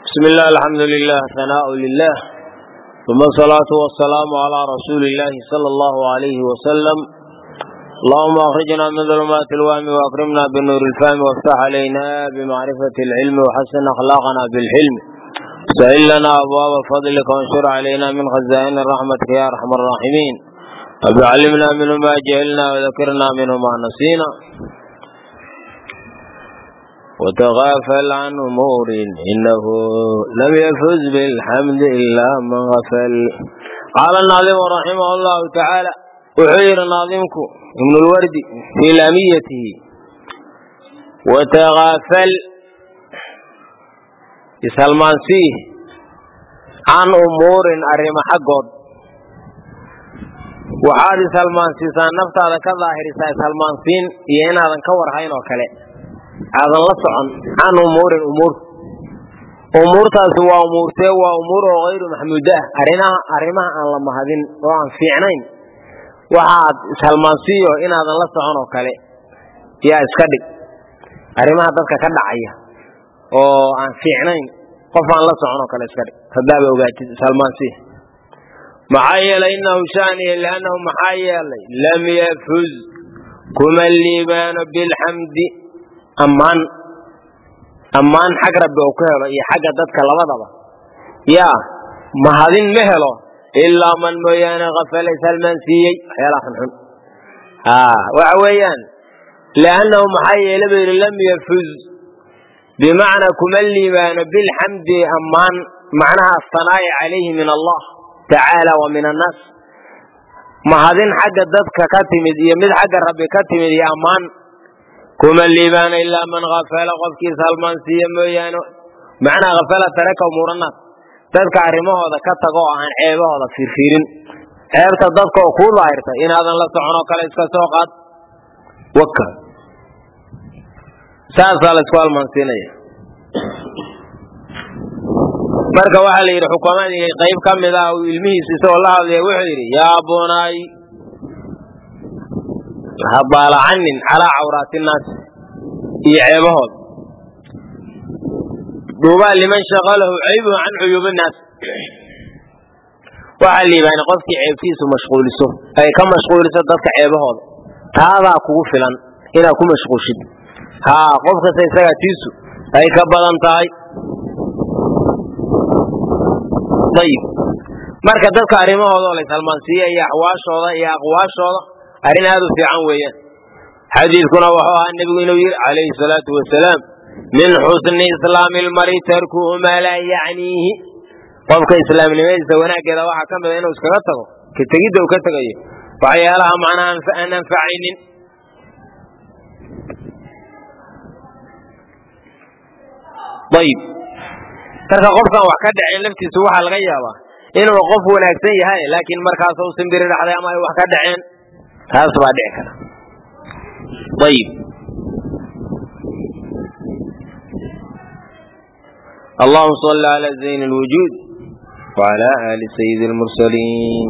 بسم الله الحمد لله ثناء لله ثم الصلاة والسلام على رسول الله صلى الله عليه وسلم اللهم أخرجنا من ظلمات الوهم وأكرمنا بالنور الفهم وافتح علينا بمعرفة العلم وحسن أخلاقنا بالحلم سهل لنا أبواب فضلك وانشر علينا من خزائن رحمتك يا أرحم الراحمين رب علمنا منه ما جهلنا وذكرنا منه ما نسينا وتغافل عن أمور إنه لم يفز بالحمد إلا من غفل قال الناظم رحمه الله تعالى وحير ناظمك ابن الورد في لاميته وتغافل سلمان فيه عن أمور أرم حقود waxaad isalmaansiisaan naftaada ka daahirisaa isalmaansiin iyo inaadan ka warhayn oo kale aadan la socon can umuurin umuur umuurtaasi waa umuurtee waa umuur oo hayru maxmuuda ah arinaha arrimaha aan la mahadin oo aan fiicnayn waxaad ishalmaansiiyo inaadan la socon oo kale yaa iska dhig arrimaha dadka ka dhacaya oo aan fiicnayn qof aan la socon oo kale iska dhig haddaaba ogaatid ishalmaansiya maxaa yeelay inahu shaaniya liannahu maxaa yeelay lam yafuz kuma liibaano bilxamdi ammaan ammaan xag rabbi uu ku helo iyo xagga dadka labadaba yaa mahadin ma helo ilaa man mooyaane kafala ishalmaansiiyey waxyaalaha xunxun waxa weeyaan liannahu maxaa yeele ba yidhi lam yafuz bimacnaa kuma liibaano bilxamdi ammaan macnaha asanaa'i calayhi min allah tacaala wa min annaas mahadin xagga dadka ka timid iyo mid xagga rabbi ka timid iyo ammaan kuma liibaana ilaa man kafala qofkiis halmaansiiya mooyaane macnaa kafala taraka umuuranaas dadka arrimahooda ka tago oo aan ceebahooda fiirfiirin ceebta dadka oo kuu daahirta inaadan la soconoo kale iska soo qaad waka saasaa laysku halmaansiinaya marka waxaa la yidhi xukumadii qayb ka mid ah uu ilmihiisa isagoo la hadlaya wuxuu yidhi yaa bunaay habaalacanin calaa cawraati innaasi iyo ceebahooda duubaa liman shaqalahu caybuhu can cuyuubi innaas waxaa liibaana qofkii ceebtiisu mashquuliso ay ka mashquuliso dadka ceebahooda taadaa kugu filan inaad ku mashquulshid haa qof kasta isagaa tiisu ay ka badan tahay ayib marka dadka arrimahooda oo laysalmaansiiya iyo axwaashooda iyo aqwaashooda arrin aad u fiican weeyaan xadiidkuna wuxuu ahaa nebigu inuu yidhi calayhi salaatu wasalaam min xusni islaami lmari tarkuhu maa laa yacniihi qofka islaamnimadiisa wanaaggeeda waxaa ka mida inuu iskaga tago ka tegidda uu ka tegayo waxyaalaha macnaha aan anfacaynin ayib marka qofkaan wax ka dhaceen laftiisu waxaa laga yaabaa inuu qof wanaagsan yahay laakiin markaas u simbiri dhaxday ama ay wax ka dhaceen taas baa dhici kara ayib allahuma salli ala zayn lwujuud wala ali sayidi lmursaliin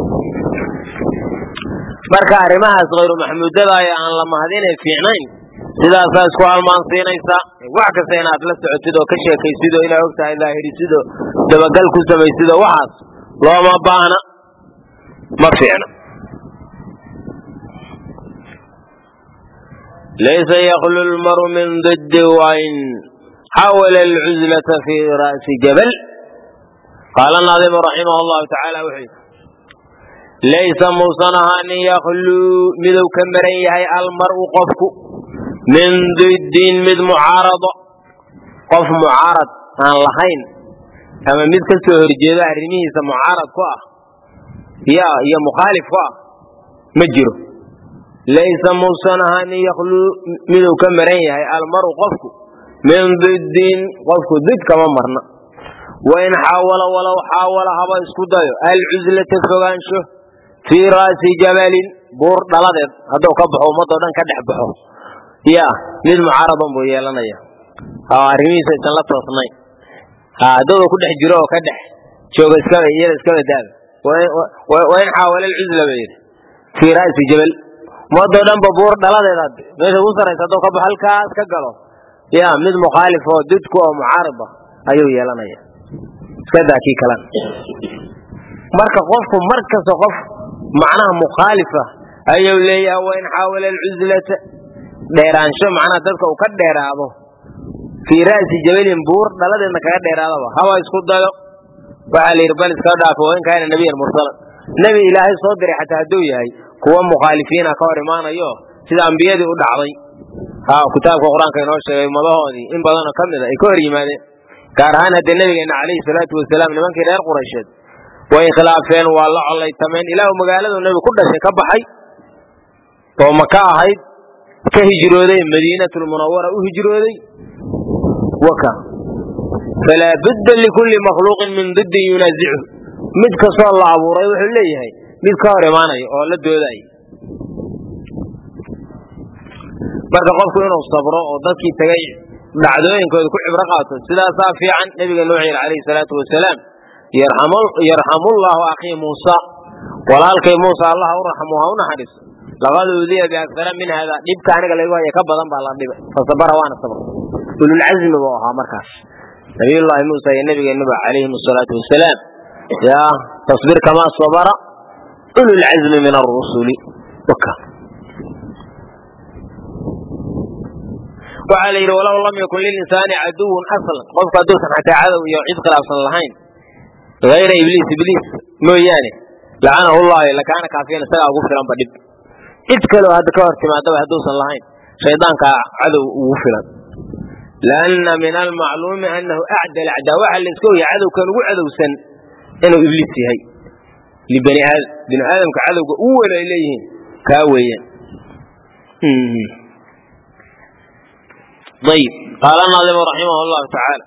marka arrimahaas hayru maxmuudada ee aan la mahadinay fiicnayn sidaasaa isku halmaansiinaysaa wax kasta inaad la socotid oo ka sheekaysid oo ilaa ogtahay daahirisid oo dabagal ku samaysid oo waxaas looma baahna ma fiicna laysa yaklu lmaru min diddi wain xawala alcuzlata fi ra'si jabal qaala naadimu raximah allahu tacaala wuxuu yidhi laysa muusan ahaanin yakluu miduu ka maran yahay almar'u qofku min diddin mid mucaarado qof mucaarad aan lahayn ama mid ka soo horjeedo arrimihiisa mucaarad ku ah ya iyo mukhaalif ku ah ma jiro laysa muusan ahaanin yakluu miduu ka maran yahay almaru qofku min diddin qofku did kama marna wain xaawala walow xaawala haba isku dayo alcuslata fogaansho fii ra'si jabalin buur dhaladeed hadduu ka baxo ummadoo dhan ka dhex baxo ya mid mucaaradan buu yeelanaya arrimihiisa aysan la toosnayn haddooda ku dhex jiro oo ka dhex jooga iskaba iyada iskaba daaba wain xaawala alcusla ba yidhi fii ra'si jabal ummadoo dhanba buur dhaladeeda meesha ugu saraysa hadduu ka baxo halkaas ka galo ya mid mukhaalif oo didku oo mucaarida ayuu yeelanaya iska daa kii kalena marka qofku mar kasta qof macnaha mukhaalifa ayuu leeyahay wain xaawala alcuzlata dheeraansho macnaha dadka uu ka dheeraado fii ra'si jabalin buur dhaladeedna kaga dheeraadaba haba isku dayo waxaa la yidhi bal iska dhaafo wain kaana nebiyan mursalan nebi ilaahay soo diray xataa hadduu yahay kuwa mukhaalifiina ka hor imaanayo sida ambiyadii u dhacday ha kitaabka qur-aanka inoo sheegay madahoodii in badanoo ka mid a ay ka hor yimaadeen gaar ahaan haddee nebigeena calayhi salaatu wasalaam nimankii reer quraysheed way khilaafeen waa la collaytameen ilaahu magaaladu nebi ku dhashay ka baxay oo maka ahayd ka hijrooday madiinatulmunawara u hijrooday waka falaa budda likulli makhluuqin min diddin yunaasichu mid kastoo la abuuray wuxuu leeyahay mid ka hor imaanaya oo la doodaya marka qofku inuu sabro oo dadkii tagay dhacdooyinkooda ku cibro qaato sidaasaa fiican nebiga nuux yidhi calayhi salaatu wasalaam yarxamullahu akhii muusa walaalkay muusa allaha u raxmu ha u naxariiso laqad uudiya biaktara min hada dhibka aniga laygu haya ka badan baa la dhibay fasabara waana sabr ululcazmi buu ahaa markaas nabiyullaahi muusa iyo nabigeenuba calayhim asalaatu wasalaam ya fasbir kamaa sabara ululcazmi min arusuli waxaa la yidhi walow lam yakun lilinsaani caduwun aslan qofku hadduusan xataa cadow iyo cid khilaafsan lahayn hayra ibliis ibliis mooyaane lacanahu llahu lakaana kaafiyan isagaa ugu filanba dhib cid kaleo hadda ka hor timaadaba hadduusan lahayn shaydaankaa cadow ugu filan lianna min almacluumi anahu acdal acdaa waxaa la iska oya cadowkan ugu cadowsan inuu ibliis yahay libani aadam bini aadamka cadowga u weyn ay leeyihiin kaa weeyaan ayb qaala naadimu raximah llahu tacaala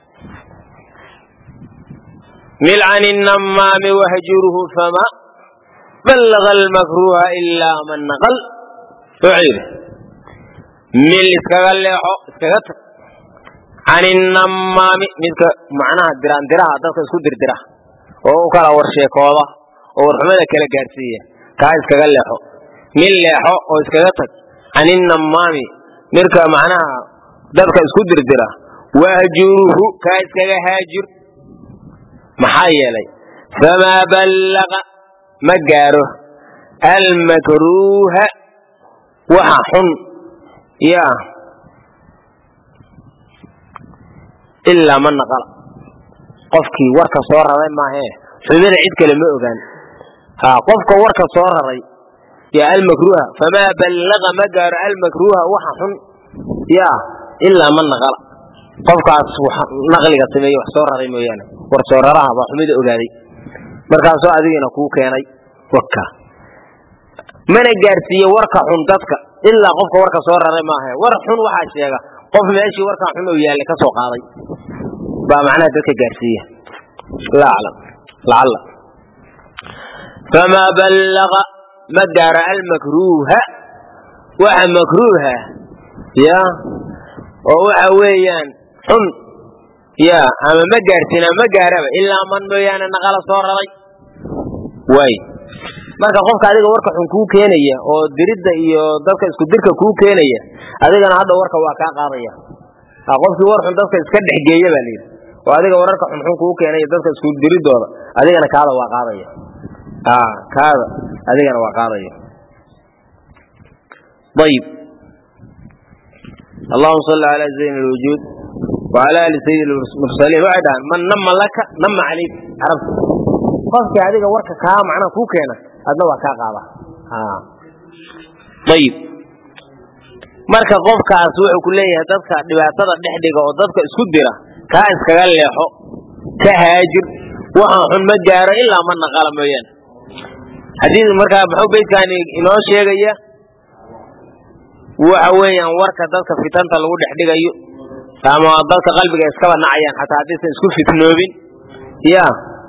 milcan الnamaami wahjuruhu fama ballaga almakruha ilaa man naqal wuxuu yidhi mil iskaga leexo iskaga tag can innamaami midka macnaha diraandiraha dadka isku dirdira oo u kala warsheekooda oo warxumada kala gaadhsiiya kaa iskaga leexo mil leexo oo iskaga tag can innamaami midka macnaha dadka isku dirdira wahjuruhu kaa iskaga haajir maxaa yeelay famaa ballaqa ma gaaro almakruuha waxa xun yaa ilaa man naqala qofkii warka soo raray maahee xumida cid kale ma ogaan ha qofka warka soo raray yaa almakruuha famaa ballaqa ma gaaro almakruuha waxa xun yaa ilaa man naqala qofkaas naqliga sameeye wax soo raray mooyaane war soo raraha baa xumida ogaaday markaasoo adigiina kuu keenay waka mana gaarsiiye warka xun dadka ilaa qofka warka soo raray maaha war xun waxaa sheega qof meeshii warkaa xun oo yaallay ka soo qaaday baa macnaha dadka gaarsiiya laa aclam lacalla famaa ballaqa ma gaaro almakruuha waxa makruuha ya oo waxa weeyaan xun ya ama ma gaarsiina ma gaaraba ilaa man mooyaane naqala soo raray waay marka qofka adiga warka xun kuu keenaya oo diridda iyo dadka isku dirka kuu keenaya adigana hadda warka waa kaa qaadaya qofkii war xun dadka iska dhexgeeya baa layidhi oo adiga wararka xunxun kuu keenaya dadka isku diridooda adigana kaada waa qaadaya kaada adigana waa qaadaya ayib allahuma salli calaa zayn lwujuud wacala ali sayid mursaliin waxay dhahaan man nama laka nama calayk carabta qofkii adiga warka kaa macnaha kuu keena adna waa kaa qaada ayib marka qofkaas wuxuu ku leeyahay dadka dhibaatada dhex dhiga oo dadka isku dira kaa iskaga leexo ka haajir waxaan xun ma gaaro ilaa ma naqala mooyaane xadiid markaa muxuu beydkaani inoo sheegaya waxa weeyaan warka dadka fitanta lagu dhex dhigayo ama dadka qalbiga iskaba nacayaan xataa haddaysan isku fitnoobin ya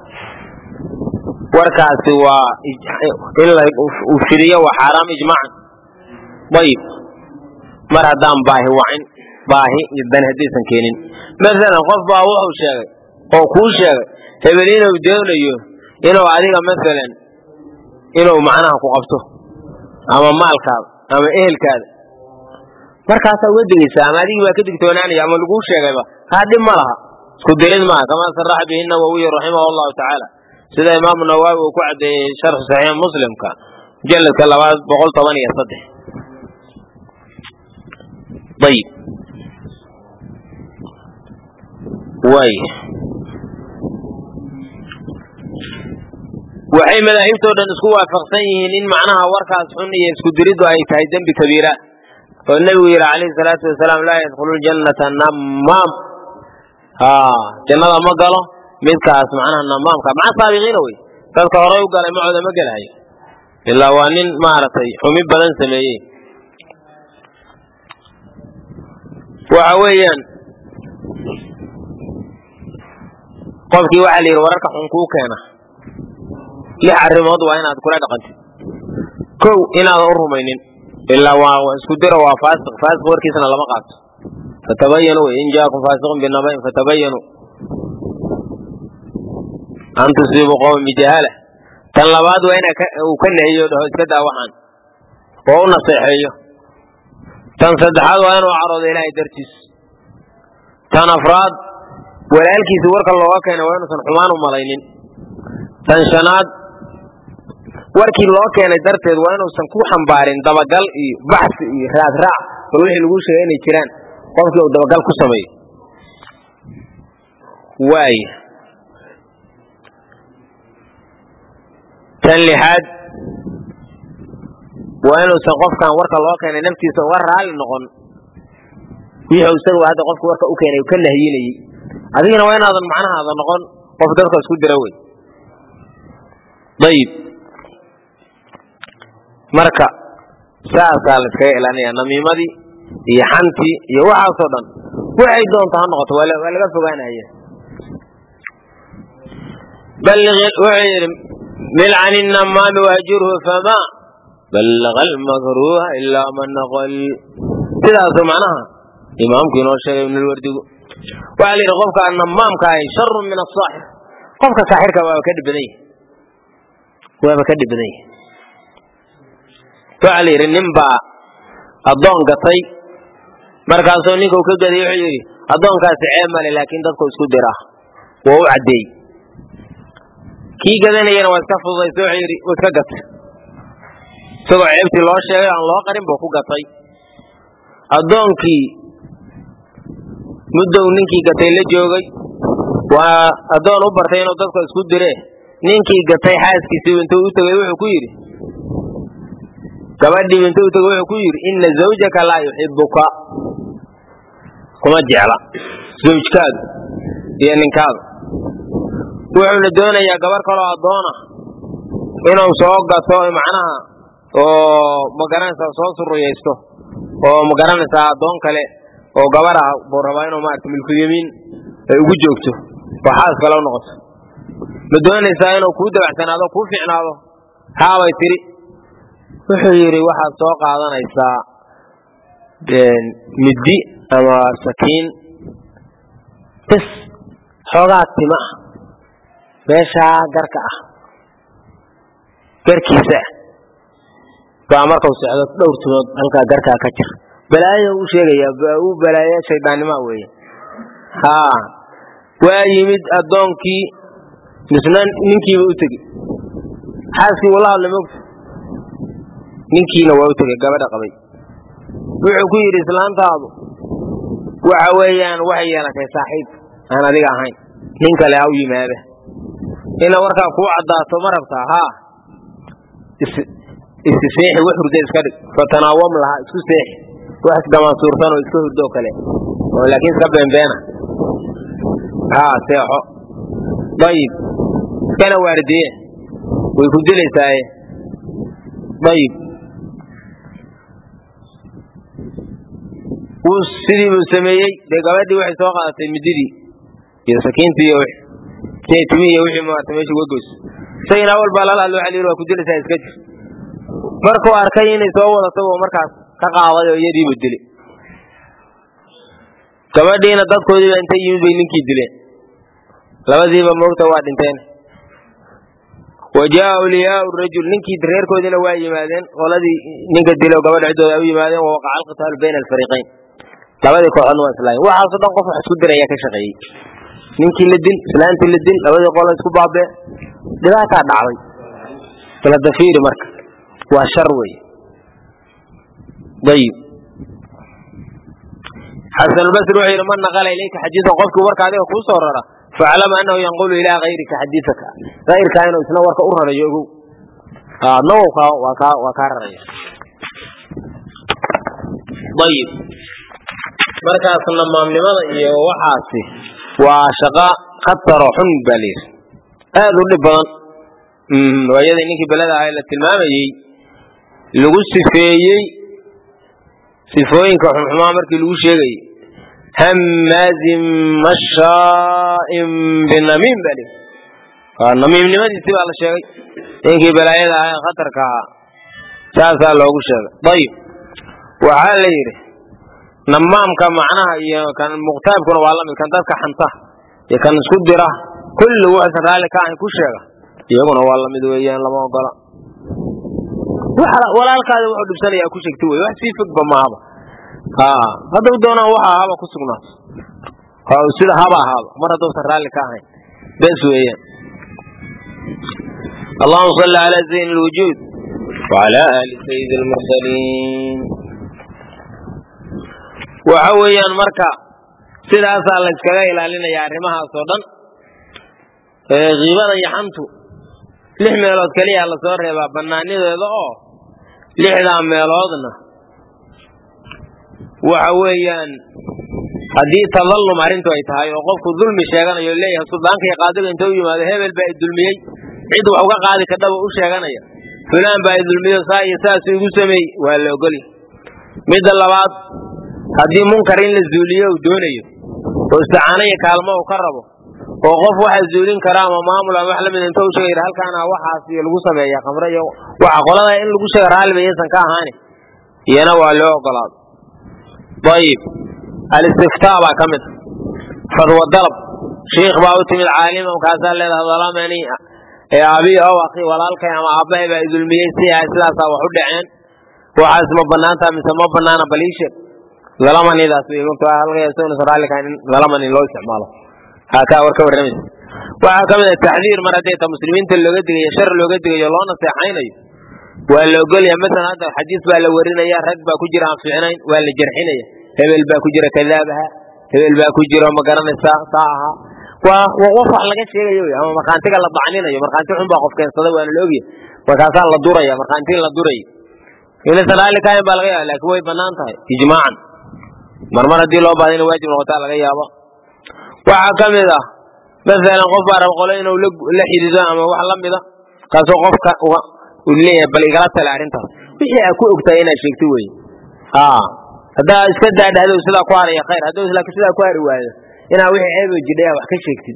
warkaasi waa in uu fidiyo waa xaaraam ijmaacan ayib mar haddaan baahi wacin baahi iyo dan haddaysan keenin masalan qof baa wuxuu sheegay oo kuu sheegay hebel inuu doonayo inuu adiga masalan inuu macnaha ku qabto ama maalkaada ama ehelkaada markaasaa uga digaysaa ama adigii baa ka digtoonaanaya ama laguu sheegayba kaa dhib ma laha isku dirid maaha kamaa saraxa bihi nawowiy raximah allahu tacaala sida imaamu nawaawi uu ku cadeeyey sharxu saxiix muslimka mujaladka labaad boqol toban iyo saddex ayib way waxay madaahibtoo dhan isku waafaqsan yihiin in macnaha warkaas xun iyo isku diriddu ay tahay dembi kabiira oo nebigu yidhi calayhi salaatu wasalaam laa yadkhulu ljannata namaam ha jannada ma galo midkaas macnaha namaamka maca saabiqiina wey dadka horay u galay macooda ma gelahayo ilaa waa nin maaragtay xumi badan sameeyey waxa weeyaan qofkii waxaa la yidhi wararka xun kuu keena lix arrimood waa inaad kula dhaqantid kow inaadan u rumaynin ilaa waa isku diro waa faasiq faasiq warkiisna lama qaato fatabayanu in jaakum faasiqun binabain fatabayanu an tusiibu qowman bijahaala tan labaad waa ina uu ka nehiyo dhaho iska daa waxaan oo u naseexeeyo tan saddexaad waa inuu caroodo ilaahay dartiis tan afraad walaalkiisi warka looga keenay waa inuusan xumaan u malaynin tan shanaad warkii loo keenay darteed waa inuusan ku xambaarin dabagal iyo baxsi iyo raadraac bal wixii lagu sheegay inay jiraan qofkii uu dabagal ku sameeyo waaya tan lixaad waa inuusan qofkan warka loo keenay naftiisa uga raali noqon wixii isagu hadda qofka warka u keenay ka nahyinayey adigana waa inaadan macnahaada noqon qof dadka isku dira wey ayib marka saasaa la iskaga ilaalinaya namiimadii iyo xantii iyo waxaasoo dhan waxay doonto ha noqoto waa laga fogaanaya wuxuu yidhi mil can inamaami wahjurhu fama ballaqa almakruuha ilaa man naqal sidaasu macnaha imaamku inoo sheegay ibnulwardigu waxaa la yidhi qofka namaamka ahi sharun min asaaxir qofka saaxirka waaba ka dhib badan yahi waaba ka dhib badan yahi waxaa la yidhi nin baa addoon gatay markaasuu ninka u ka gaday wuxuu yidhi addoonkaasi ceeb male laakiin dadku isku dira waa u caddeey kii gadanayana waa iska fududaysa wuxuu yidhi wuu iska gatay isagoo ceebtii loo sheegay aan loo qarin buu ku gatay addoonkii muddow ninkii gatay la joogay waa addoon u bartay inuu dadka isku dire ninkii gatay xaaskiisii intuu u tegay wuxuu ku yidhi gabadhiiba intuu u tegay wuxuu ku yidhi inna zawjaka laa yuxibuka kuma jecla zawjkaadu iyo ninkaadu wuxuuna doonayaa gabar kaloo addoona inuu soo gato macnaha oo magaranaysaa soo suruyaysto oo magaranaysaa addoon kale oo gabar ah buu rabaa inuu maarata milkulyamiin ay ugu joogto oo xaas kale u noqoto ma doonaysaa inuu kuu dabacsanaado kuu ficnaado haabay tiri wuxuu yidhi waxaad soo qaadanaysaa middi ama sakiin bis xoogaa tima ah meeshaa garka ah garkiisa baa markau socdo dhowr timood halkaa garkaa ka jir balaayo u sheegayaa u balaayo shayddaannima weeye haa waa yimid addoonkii misna ninkiiba u tegi xaaskii wala hadla mogta ninkiina waa u tegey gabadha qabay wuxuu ku yidhi islaantaadu waxa weeyaan waxay yeelatay saaxiib aan adiga ahayn nin kale ha u yimaada ina warkaa kuu caddaato ma rabtaa haa isi seexi wax hurda iska dhig fatanaawam lahaa isku seexi wax isdamaansuursan oo iska hurdoo kale oo laakiin iska beenbeena haa seexo dayib iskana waardiye way ku dilaysaaye dayib wuu sidii buu sameeyey dee gabadhii waxay soo qaadatay mididii iyo sakiintii iyo wixii timii iyo wixii maarata meesha uga goys isagina awal baa lala hadlo waxa la yidhi waa ku dilaysaa iska jir markuu arkay inay soo wadato oo markaas ka qaaday oo iyadiiba dili gabadhiina dadkoodiiba intay yimid bay ninkii dileen labadiiba moogta waa dhinteen wa jaa awliyaau rajul ninkii reerkoodiina waa yimaadeen qoladii ninka dilo gabadha ciddooda u yimaadeen wa waqaca alqitaalu bayna alfariiqayn labadii kooxoodna waa islaayen waxaasoo dhan qof wax isku diraya ka shaqeeyey ninkii la dil islaantii la dil labadii qolo isku baabee dhibaataa dhacday bala dafiiri marka waa shar wey ayib xasanulbasri wuxuu yidhi man naqala ilayka xadiidan qofkii warka adiga kuu soo rara faclama annahu yanqulu ilaa hayrika xadiidaka hayrkaa inuu isna warka u rarayo ogow adna waa kaa waa kaa raraya ayib markaasna maamnimada iyo waxaasi waa shaqa khataro xun baa layidhi aad u dhib badan waayadii ninkii beleda ahaa la tilmaamayey lagu sifeeyey sifooyinka xunxumaa markii lagu sheegayey hammaazin mashaa'in binamiim baa lihi waa namiimnimadiisi baa la sheegay ninkii balaayada ahaa ee khatarka ahaa saasaa loogu sheegay ayib waxaa la yidhi namaamka macnaha iyo kan muqtaabkuna waa lamid kan dadka xanta iyo kan isku dira kulli wuxuusan raalli ka ahayn ku sheega iyaguna waa lamid weeyaan lama ogola walaalkaada wuxuu dhibsanaya ku sheegti wey wax sii fogba maahaba haddau doonaan waxa ahaba ku sugnaato sida haba ahaaba mar haddausan raalli ka ahayn bes weeyaan allahuma salli calaa zayn lwujuud wacala aali sayidi lmursaliin waxa weeyaan marka sidaasaa la yskaga ilaalinaya arrimahaas oo dhan kiibada yaxantu lix meelood keliya lasoo reebaa bannaanideeda oo lixdaa meeloodna waxa weeyaan haddii tadallum arrintu ay tahay oo qofku dulmi sheeganayo leeyahay suldaanka iyo qaadiga inta u yimaado hebel baa i dulmiyey cid wax uga qaadi kadhaba u sheeganaya fulaan baa i dulmiyo saa iyo saas igu sameey waa la ogolya midda labaad haddii munkar in la zuuliyo uu doonayo oo isticaano iyo kaalmo uu ka rabo oo qof waxa zuulin kara ama maamul ama wax lamid inta u sheegay halkaana waxaas iyo lagu sameeya khamre iyo waxa qolada in lagu sheega raalliba iyaysan ka ahaani iyana waa loo ogolaado ayib alistiftaa baa ka mid fadwa dalab shiikh baa u timid caalima markaasaa leedahay dalamani ee abi ow akhi walaalkay ama aabbahay baa idulmiyey si sidaasaa wax u dhaceen waxaas ma banaantaa mise ma banaana baliisheeg dalamanidaas halkaysan raalli ka in dalamani loo isticmaalo haakaa war ka warramaysa waxaa ka mid a taxdiir mar haddii ta muslimiinta looga digayo shar looga digayo loo naseexaynayo waa la ogolya masalan hadda xadiis baa la warinaya rag baa ku jira aan fiicnayn waa la jarxinaya hebel baa ku jira kadaabaha hebel baa ku jira ma garanaysaa saa ahaa waa qof wax laga sheegayo wy ama markhaantiga la dacninayo markhaanti xun baa qof keensaday waana la ogyahay markaasaa la duraya markhaantiin la duraya inaysan raalli ka ahayn baa laga yaaba laakiin way banaan tahay ijmaacan marmar haddii loo baahda ina waajib noqotaa laga yaabo waxaa ka mid ah masalan qof baa raba qolo inuu la xidido ama wax la mida kaasoo qofka uu leeyahay bal igala tale arrintaas wixii aa ku ogtahay inaad sheegto wey haddaa iska daadhahdo sidaa ku haraya khayr hadduu laakiin sidaa ku hari waayo inaa wixii ceebo jidhay wax ka sheegtid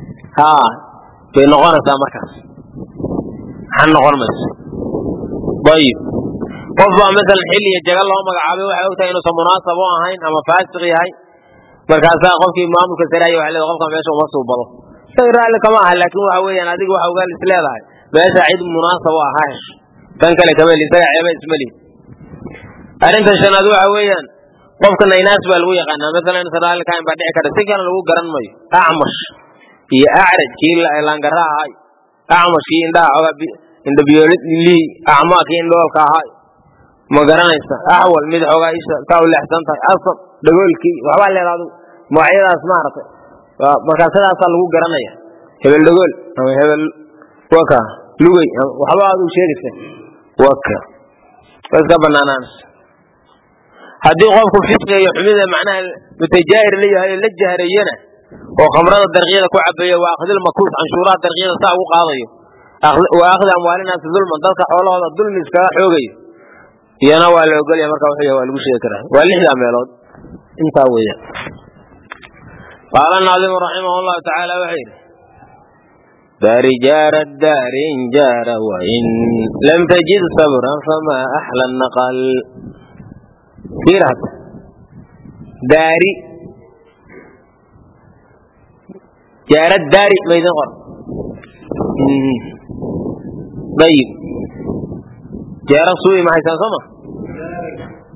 bay noqonaysaa markaas maxaa noqon mayso ayib qof baa masalan xil iyo jaga loo magacaabay waxay ogtahay inuusan munaasab u ahayn ama faasiq yahay markaasaa qofkii maamulka saraya waa leeda qofka meesha uma suubado isaga raalli kama aha laakiin waxa weeyaan adiga waxa uga is leedahay meesha cid munaasab u ah ha hesho tan kale kama heli isaga ceeba isma lihi arrinta shanaad waxa weeyaan qofka naynaas baa lagu yaqaanaa masalan inuusan raalli ka ahayn baa dhici karta si kale lagu garan mayo acmash iyo acraj kii laangara ahay acmash kii indhaha oga indhabiyoolii acmaa kii indhoolka ahay ma garanaysa axwal mid xoogaa isha kaa u leexsan tahay asad dhagoolkii waxbaa leeda adigu magacyadaas maaragtay markaa sidaasaa lagu garanaya hebel dhagool ama hebel waka lugay waxba adigu sheegaysa waka waa iska banaanaanaysa haddii qofku fisqiga iyo xumida macnaha mutajaahir la yahay la jahrayana oo khamrada darqiyada ku cabayo waa akhdil makuus canshuuraha darqiyada saa ugu qaadayo wa akhdi amwaalinaasi dulman dadka xoolahooda dulmi iskaga xoogayo iyana waa la ogolya marka wuxuu yahay waa lagu sheegi karaa waa lixdaa meelood intaa weeyaan qaala naadimu raximah llahu tacaala wuxuu yidhi dari jaara daari in jaara wain lam tajid sabran fama axla naqal fiir hadda daari jaara daari maydin qor ayib jaara suu'i ma haysaan sooma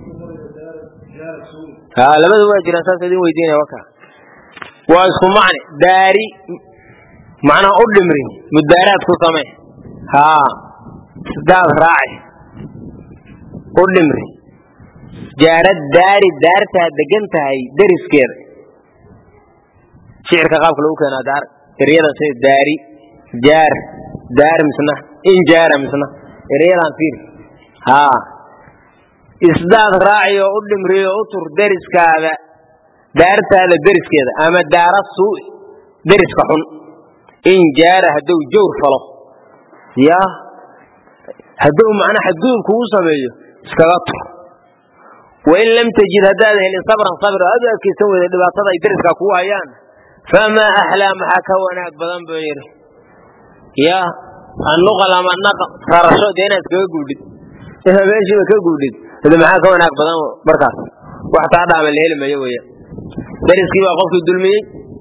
ha labada waa jiraan saas idin weydiinaya waka waa isku macni daari macnaha u dhimri mudaaraad ku samee haa isdaad raaci u dhimri jaarad daari daartaa degan tahay deriskeeda shicirka qaabka lagu keenaa daar eryada sida daari jaar daar misna injaara misna eryadan fiir haa isdaad raaci oo u dhimri oo u tur deriskaada daartaada deriskeeda ama daara suu'i deriska xun in jaara hadduu jawr falo ya hadduu macnaa xadgudub kugu sameeyo iskaga tur wain lam tajid haddaad helin sabran sabr oo aad u adkaysan weyda dhibaatada ay deriskaa kugu hayaan famaa axlaa maxaa ka wanaag badan buu yidhi ya annuqal ama naqal rarasho dee inaad iskaga guudhid inaad meeshiiba ka guudhid hade maxaa ka wanaag badan markaas wax taa dhaama la heli mayo weya deriskii baa qofkii dulmiyey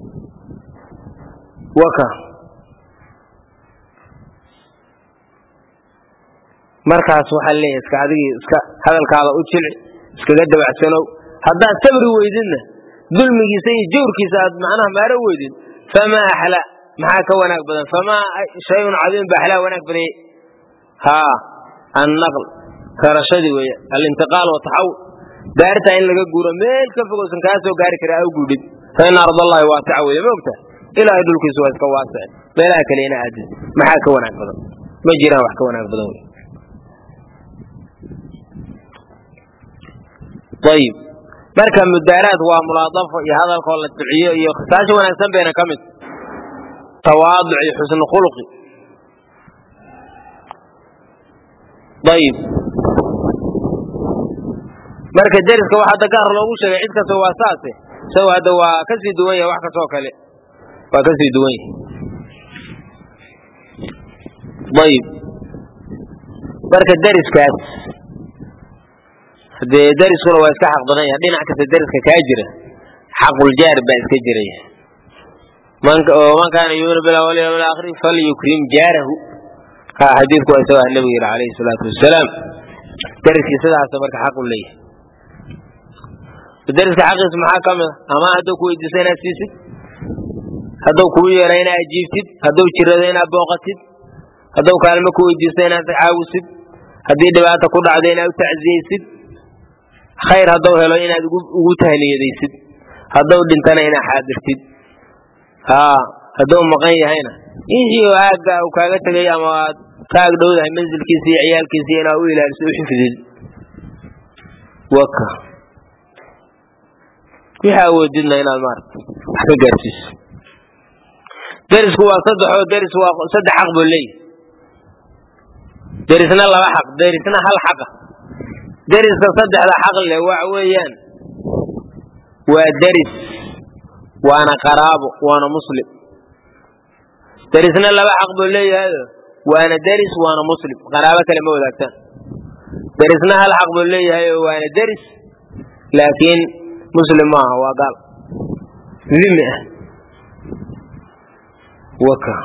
waka markaas waxaa leeyahay iska adigii iska hadalkaada u jilci iskaga dabacsanow haddaad sabri weydidna dulmigiisa iyo jawrkiisa aad macnaha maaro weydid famaa axlaa maxaa ka wanaag badan famaa shayun cadiim ba axlaa wanaag badanyay haa annaql rarashadii weeye alintiqaal wataxawul daartaa in laga guuro meel ka fogowsan kaa soo gaari kara a guudhid fa ina ardallahi waasica weeye ma ogta ilaahay dhulkiisu waa iska waasic meelaha kale ina aadid maxaa ka wanaag badan ma jiraan wax ka wanaag badan wey ayib marka mudaaraad waa mulaadafo iyo hadalkoo la duciyo iyo khisaasha wanaagsan bayna ka mid tawaaduc iyo xusnu khuluqi ayib marka deriska wax hadda gaar loogu sheegay cid kasta waa saase isago hadda waa kasii duwan yahay wax kastoo kale waa kasii duwan yahay ayib marka deriskaas dee deriskuna waa iska xaq badan yahay dhinac kasta deriska kaa jira xaquljaar baa iska jiraya man kaana yuuminu billahi wal yawmil aakhir falyukrim jaarahu ha xadiidku waa isagoo nabigu yidhi calayhi salaatu wasalaam deriskii sidaasa marka xaq u leeyahay deriska xaqiisa maxaa ka mid a ama hadduu ku weydiisto inaad siisid hadduu kugu yeera inaad ajiibtid hadduu jirado inaad booqatid hadduu kaalmo ku weydiisto inaad caawisid haddii dhibaata ku dhacdo inaad u tacziyeysid khayr hadduu helo inaad ugu tahniyadaysid hadduu dhintana inaad xaadirtid haa hadduu maqan yahayna inshii aagga uu kaaga tegay ama aad ka ag dhowdahay mansilkiisa iyo ciyaalkiisa inaad u ilaaliso u xifdid waka wixii awoodidna inaad maarata wax ka gaarsiiso derisku waa saddexoo deris waa saddex xaq buu leeyahy derisna laba xaq derisna hal xaqa deriska saddexda xaq leh waxa weeyaan waa deris waana qaraabo waana muslim derisna laba xaq buu leeyahayo waana deris waana muslim qaraabo kale ma wadaagtaan derisna hal xaq buu leeyahayo waana deris laakiin muslim maaha waa gaal dhimi ah waka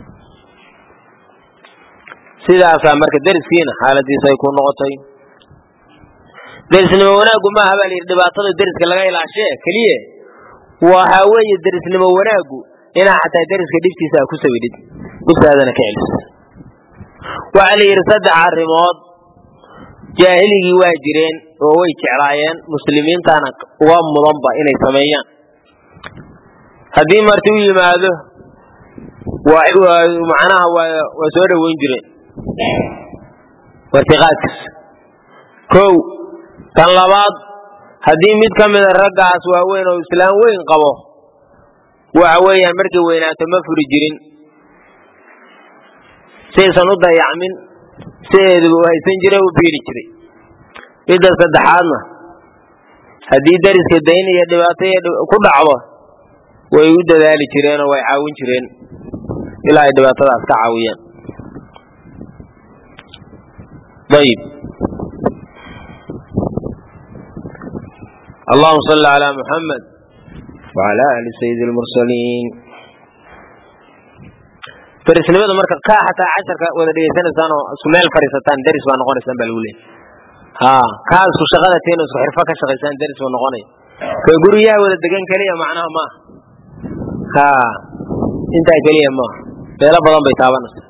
sidaasaa marka deriskiina xaaladiisa ay ku noqotay derisnimo wanaaggu maaha baa layidhi dhibaatada deriska laga ilaashee keliye waxa weeye derisnimo wanaaggu inaa xataa deriska dhibtiisa a ku sawidhid dhibtaadana ka celiso waxaa la yidhi saddex arrimood jaahiligii waa jireen oo way jeclaayeen muslimiintana uga mudanba inay sameeyaan haddii marti u yimaado macnaha waa soo dhoweyn jireen wartiqaadkiis kow tan labaad haddii mid ka mida raggaas waaweyn oo islaam weyn qabo waxa weeyaan markay weynaato ma furi jirin saysan u dayacmin sideeduba u haysan jira u biiri jiray midda saddexaadna haddii deriska dayn iyo dhibaato ku dhacdo way u dadaali jireen oo way caawin jireen ilaa ay dhibaatadaas ka caawiyaan ayib allahuma salli calaa muxamed wacala ali sayidi lmursaliin derisnimada marka kaa xataa casharka wada dhegeysanaysaan oo isku meel fadhiisataan deris baa noqonaysaan baa lagu leeyay ha kaa isku shaqada tiin isku xirfo ka shaqaysaan deris buu noqonaya ka guryaha wada degan keliya macnaha maaha ha intaa keliya maaha meelo badan bay taabanaysa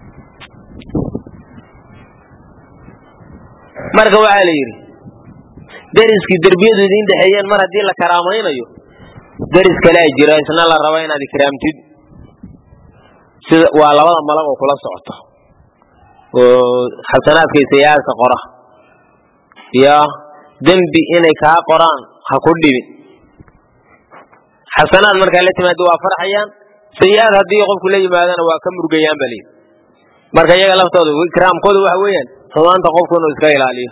marka waxaa la yidhi deriskii derbiyadu idiin dhexeeyeen mar haddii la karaamaynayo deris kalea jira isna la raba inaad ikraamtid sida waa labada malag oo kula socoto oo xasanaadka iyo sayi-aadka qora iyo dembi inay kaa qoraan ha ku dhibin xasanaad markaa la timaado waa farxayaan sayi-aad haddii qofku la yimaadana waa ka murgayaan ba layidhi marka iyaga laftooda ikraamkooda waxa weeyaan xumaanta qofku inuu iska ilaaliyo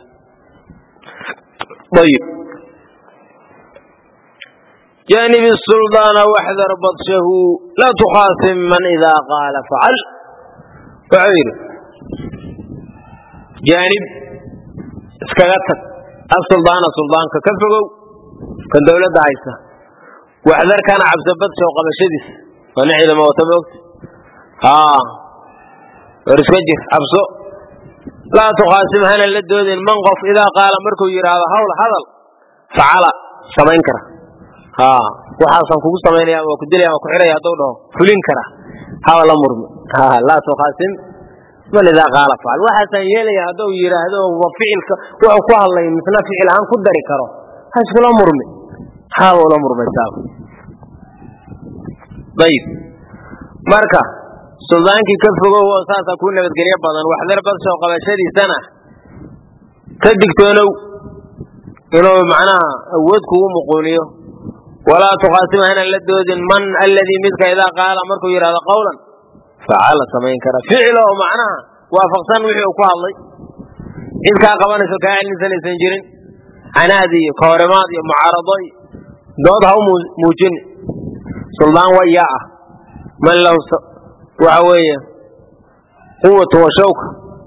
ayib janib suldaana waxdar badshahu laa tukhaasim man idaa qaala facal wuxuu yidhi jaanib iskaga tag asuldaana suldaanka ka fogow kan dowladda haysta waxdar kana cabso badshaw qabashadiis waa nin ciidamo wata moogta haa war iska jir cabso laa tukhaasim hana la doodin man qof idaa qaala markuu yidhaahdo hawl hadal facala samayn kara haa waxaasaan kugu samaynaya waa ku dilaya waa ku xidhaya hadduu dhaho fulin kara haba la murmi laa tukhaasim man idaa qaala facal waxaasaan yeelaya hadduu yidhaahdo wa ficilka wuxuu ku hadlay misna ficil ahaan ku dari karo ha iskula murmi haba ula murmaysaaba ayib marka suldaankii ka fogow oo saasaa kuu nabadgelyo badan waxdar badshow qabashadiisana ka digtoonow inuu macnaha awood kugu muquuniyo walaa tukhaasim hana la doodin man alladii midka idaa qaala markuu yidhahdo qawlan facala samayn kara ficil oo macnaha waafaqsan wixii uu ku hadlay cid kaa qabanayso kaa celinsanaysan jirin canaad iyo kahorimaad iyo mucaarado iyo dood ha u muujin suldaan wayaa ah man lahu waxa weeye quwatu wa shawka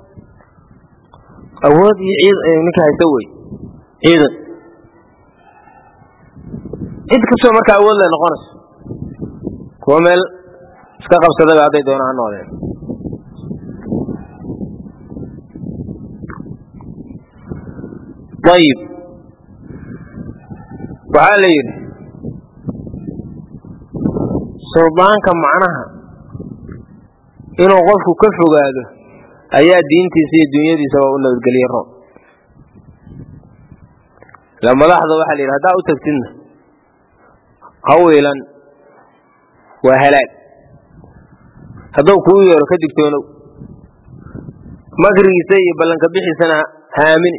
awood iyo ciid ninka haysta wey ciidan cid kastoo markaa awood lay noqonayso kuwa meel iska qabsadaba hadday doona ha noodeen ayib waxaa la yidhi suldaanka macnaha inuu qofku ka fogaado ayaa diintiisa iyo dunyadiisaba u nabadgeliye roob ila madaxda waxaa la yidhi haddaa u tagtidna hawiilan waa halaag hadduu kuu yeero ka digtoonow makrigiisa iyo ballanka bixiisana haamini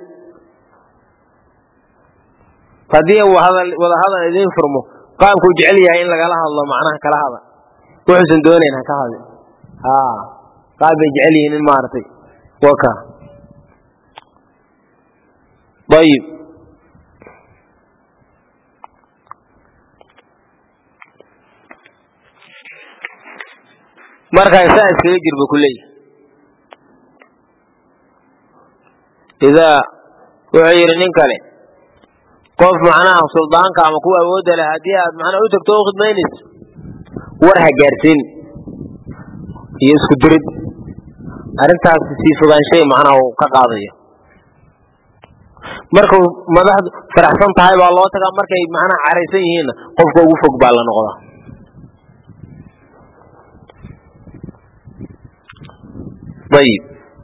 haddii wada hadal idiin furmo qaabkuu jecel yahay in lagala hadlo macnaha kala hada wuxuusan doonayn ha ka hadin qaab bay jecel yihiin in maaragtay waka ayib markaa saa iskaga jirba ku leeyahy idaa wuxuu yidhi nin kale qof macnaha suldaanka ama kuwa awoodda leh haddii aad macnaha u tagto u khidmaynayso war ha gaarsiin iyo isku dirid arrintaas sii fogaanshay macnaha uu ka qaadayo markuu madaxdu faraxsan tahay baa loo tagaa markay macnaha caraysan yihiinna qofka ugu fog baa la noqdaa ayib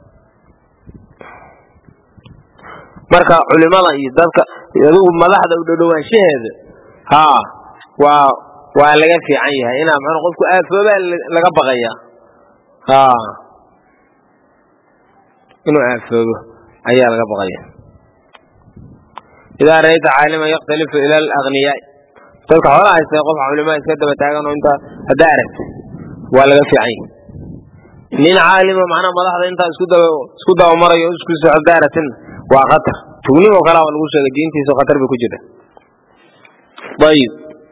marka culimada iyo dadka adigu madaxda u dhowdhowaanshaheeda haa waa waa laga fiican yahay inaa man qofku aafoobaa laga baqaya haa inuu aafoobo ayaa laga baqaya idaa ra'ayta caaliman yakhtalifu ila alagniyaai dadka xoolaha haysta qof culimaa iska daba taagan oo intaa haddaa aragta waa laga fiican yahay nin caalima macnaha madaxda intaa isku daba isku dabamarayo isku socda aragtina waa khatar tugnimo kalaa lagu sheegay diintiisa khatar bay ku jirta ayib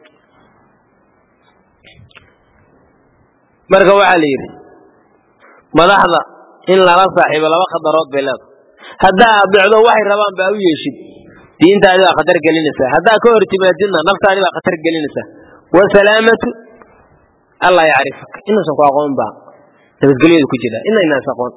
marka waxaa la yidhi madaxda in lala saaxiibo laba khadarood bay leedahay haddaa adeecdo waxay rabaan baa u yeeshid diintaadi baa khatar gelinaysaa haddaa ka hor timaadidna naftaadi baa khatar gelinaysaa wasalaamatu allah yacrifaka inuusan ku aqoon baa nabadgelyadu ku jira ina inaas aqoon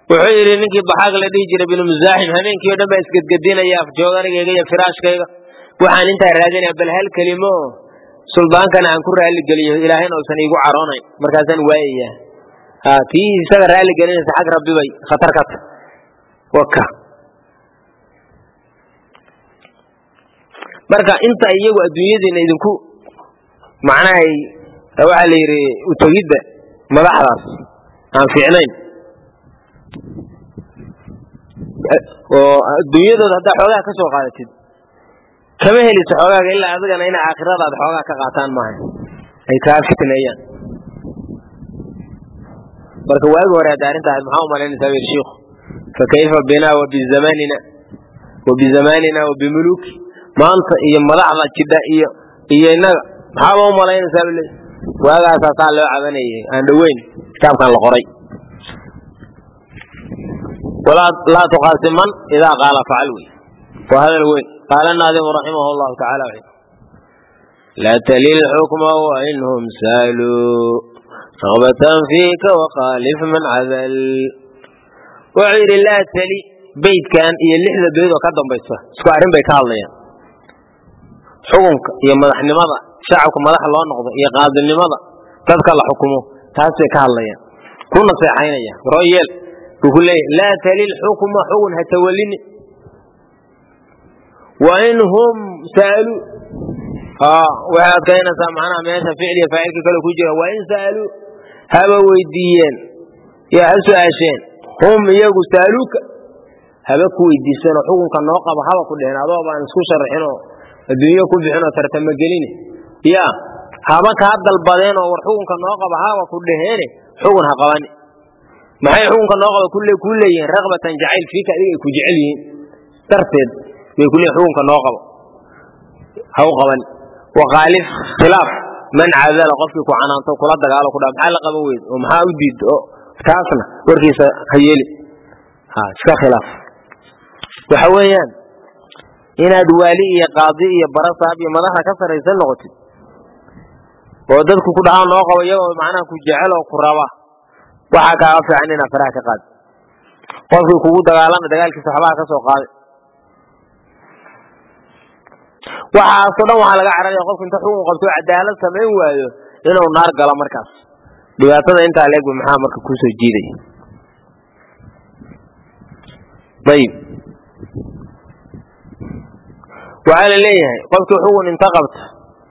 wuxuu yidhi ninkii baxaag la dhihi jiray binu musaaxim habeenkii o dhan baa isgedgedinaya afjooganigayga iyo firaashkayga waxaan intaa raadinaya bal hal kelimo oo suldaankana aan ku raalli geliyo ilaahayna uusan iigu caroonayn markaasaan waayaya tii isaga raalli gelinaysa xag rabbi bay khatar ka tahy waka marka inta iyagu adduunyadiina idinku macnaha waxaa la yidhi utegidda madaxdaas aan fiicnayn oo adduunyadooda haddaa xoogaa ka soo qaadatid kama heliso xoogaaga ilaa adigana inay aakhiradaada xoogaa ka qaataan maaha ay kaa fitneeyaan marka waagi hore hadda arrinta ahayd maxaa umalaynaysaa wer shiikhu fa kayfa binaa wa bizamanina wa bizamaanina wa bimuluki maanta iyo madaxda jidha iyo iyo innaga maxaaba umalaynaysaa bale waagaasaa saa loo cabanayay aan dhoweyn kitaabkan la qoray laa tuqaasiman idaa qaala facal wey waa hadal weyn qaala naadimu raximah llahu tacala laa talil xukma wainhum saaluu ragbatan fiika waqaalif man cadal wuxuu yidhi laa tali beydkan iyo lixda beyd oo ka dambaysa isku arrin bay ka hadlayaan xukunka iyo madaxnimada shacabka madax loo noqdo iyo qaadinimada dadka la xukumo taas bay ka hadlayaan ku naseexaynaya royeel buu ku leeyahy laa talil xukma xugun ha tawalini wain hum saaluu waxay adkaynaysaa macnaha meesha ficliya faacilka kale ku jira wain saaluu haba weydiiyeen yaa ha su-aasheen hum iyagu saaluuka haba ku weydiisanoo xukunka noo qaba haba ku dheheen adoo baan isku sharaxinoo adduunyo ku bixinoo tartama gelini ya haba kaa dalbadeen oo war xukunka noo qaba haba ku dhaheene xugun ha qabani maxay xukunka noo qaba ku leeyihiin rakbatan jacayl fiika adiga ay ku jecel yihiin darteed bay ku leeyihin xukunka noo qabo ha u qaban waqaalif khilaaf man cadala qofkii ku canaanto kula dagaalo kudha maxaa la qaban weyd oo maxaa u diid oo taasna warkiisa ha yeeli ha iska khilaaf waxa weeyaan inaad waali iyo qaadi iyo barasaab iyo madaxda ka saraysan noqotid oo dadku ku dhahaan noo qabo iyagoo macnaha ku jecel oo ku raba waxaa kaaga fiican inaad faraha ka qaadi qofkii kugu dagaalama dagaalkiisa waxbaha ka soo qaaday waxaasoo dhan waxaa laga cararaya qofku inta xukun qabto cadaalad samayn waayo inuu naar galo markaas dhibaatada intaa leegba maxaa marka kusoo jiidaya ayib waxaa la leeyahay qofkii xukun inta qabta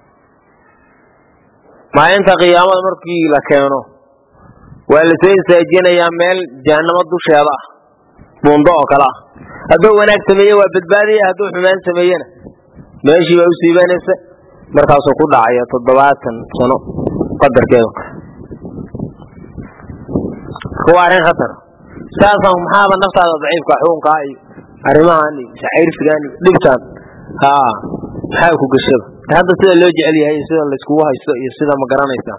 maalinta qiyaamada markii la keeno waa la soo istaajinayaa meel jahanamo dusheeda ah buundo oo kale ah hadduu wanaag sameeye waa badbaadaya hadduu xumaan sameeyena meeshii baa u siibanaysa markaasuu ku dhacaya toddobaatan sano qadarkeedu marka waa arrin khatar saasaan maxaaba naftaada daciifka xukunkaa iyo arrimahan iyo shacayrsigan iyo dhibtaan haa maxaa ku gashaba hadda sida loo jecel yahay iyo sida layskugu haysto iyo sida ma garanaysa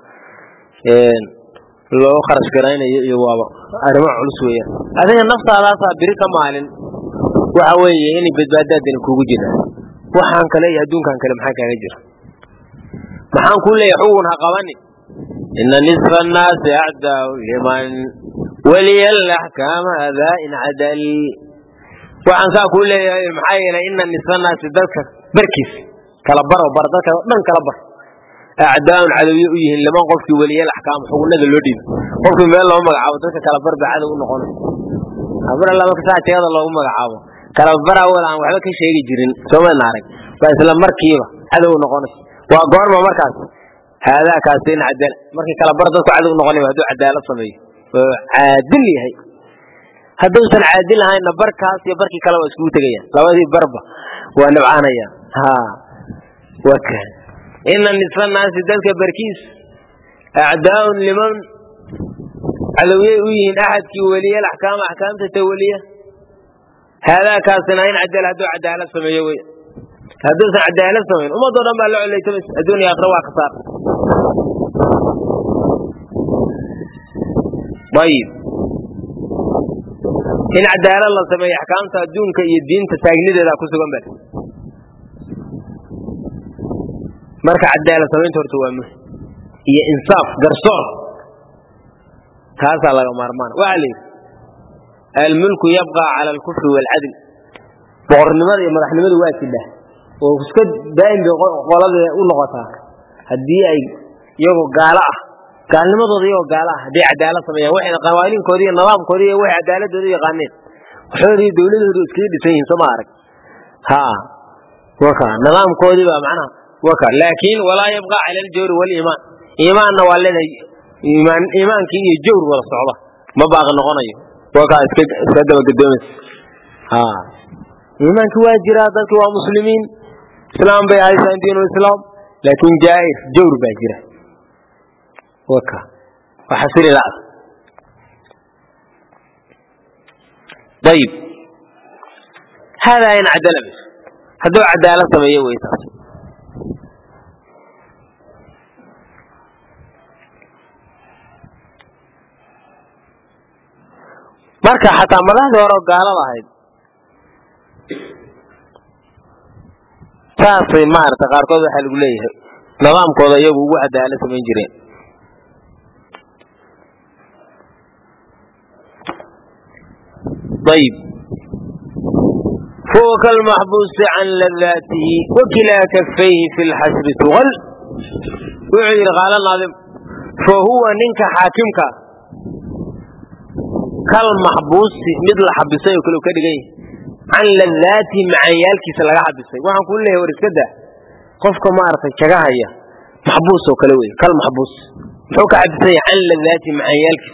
loo kharash garaynayo iyo waaba arrimo culus weeyaan adiga naftaadaasaa biri ka maalin waxa weeye inay badbaadaadani kugu jiraan waxaan kale iyo adduunkan kale maxaa kaaga jira maxaan ku leeyahay xugun ha qabani ina nisfa annaasi acdaau liman waliya laxkaama adaa in cadal waxaan saa kuu leeyahay maxaa yeelay ina nisfa annaasi dadka barkiis kala baro bar dadka dhan kala bar acdaaun cadowye u yihiin liman qofkii weliyal axkaam xugunada loo dhiibo qofkii meel loo magacaabo dadka kala bar baa cadow u noqonay mar alla marka saa jeeda loogu magacaabo kala bara wal aan waxba ka sheegi jirin soomana arag baa isla markiiba cadow noqonay waa goorma markaas haadaa kaasi in cadal markii kala bar dadku cadow noqonay hadduu cadaalad sameeyo oo caadil yahay hadduusan caadil ahaynna barkaas iyo barkii kale waa iskugu tegayaan labadii barba waa nibcaanayaan ha waka ina nisfa naasi dadka barkiis acdaaun liman cadowyay u yihiin axadkii weliyal axkaama axkaamta tawaliya haadaa kaasina in cadal hadduu cadaalad sameeyo wey hadduusan cadaalad samayn ummadoo dhan baa la coleytamaysa adduun iyo aakhira waa khasaar ayib in cadaalad la sameeyo axkaamta adduunka iyo diinta taagnideeda ku sugan ba marka cadaalad samaynta horta waa muhim iyo insaaf garsoor taasaa laga maarmaan waxaa la yidhi almulku yabqa cala alkufri waalcadl boqornimada iyo madaxnimadu waa jidha oo iska daa'im bay qolada u noqotaa haddii ay iyagoo gaalo ah gaalnimadooda iyagoo gaalo ah hadday cadaalad sameeyaan waxayna qawaaniinkoodi iyo nidaamkoodi iyo waxay cadaaladooda yaqaaneen waxooda iyo dowladooda iskaga dhisan yihiin sooma arag ha waka nidaamkoodii baa macnaha waka laakiin walaa yabqa cala aljawri waliimaan iimaanna waa leedahay iimaan iimaankii iyo jawr wada socda ma baaqi noqonayo waka iska iska dabagedoomaysa ha iimaankii waa jiraa dadki waa muslimiin islaam bay haysaan diinu islaam laakiin jaa'ir jawr baa jira waka waa xasiri la'da ayib haadaa in cadala bis hadduu cadaalad sameeyo wey taas marka xataa madaxdii hore oo gaalada ahayd saasay maarata qaarkood waxaa lagu leeyahay nidaamkooda iyagu ugu cadaalad samayn jireen ayib فهو كالمحبوس عن لذاته وكلا كفيه في الحسب تغل وعير قال الناظم فهو ننك حاكمك كالمحبوس مثل حبسي وكله كده عن لذاته مع يالكي سلقا حبسي وحن كل له ورسكده قفك ما عرف شغاهية محبوس وكلوي كالمحبوس حوك حبسي عن لذاته مع يالكي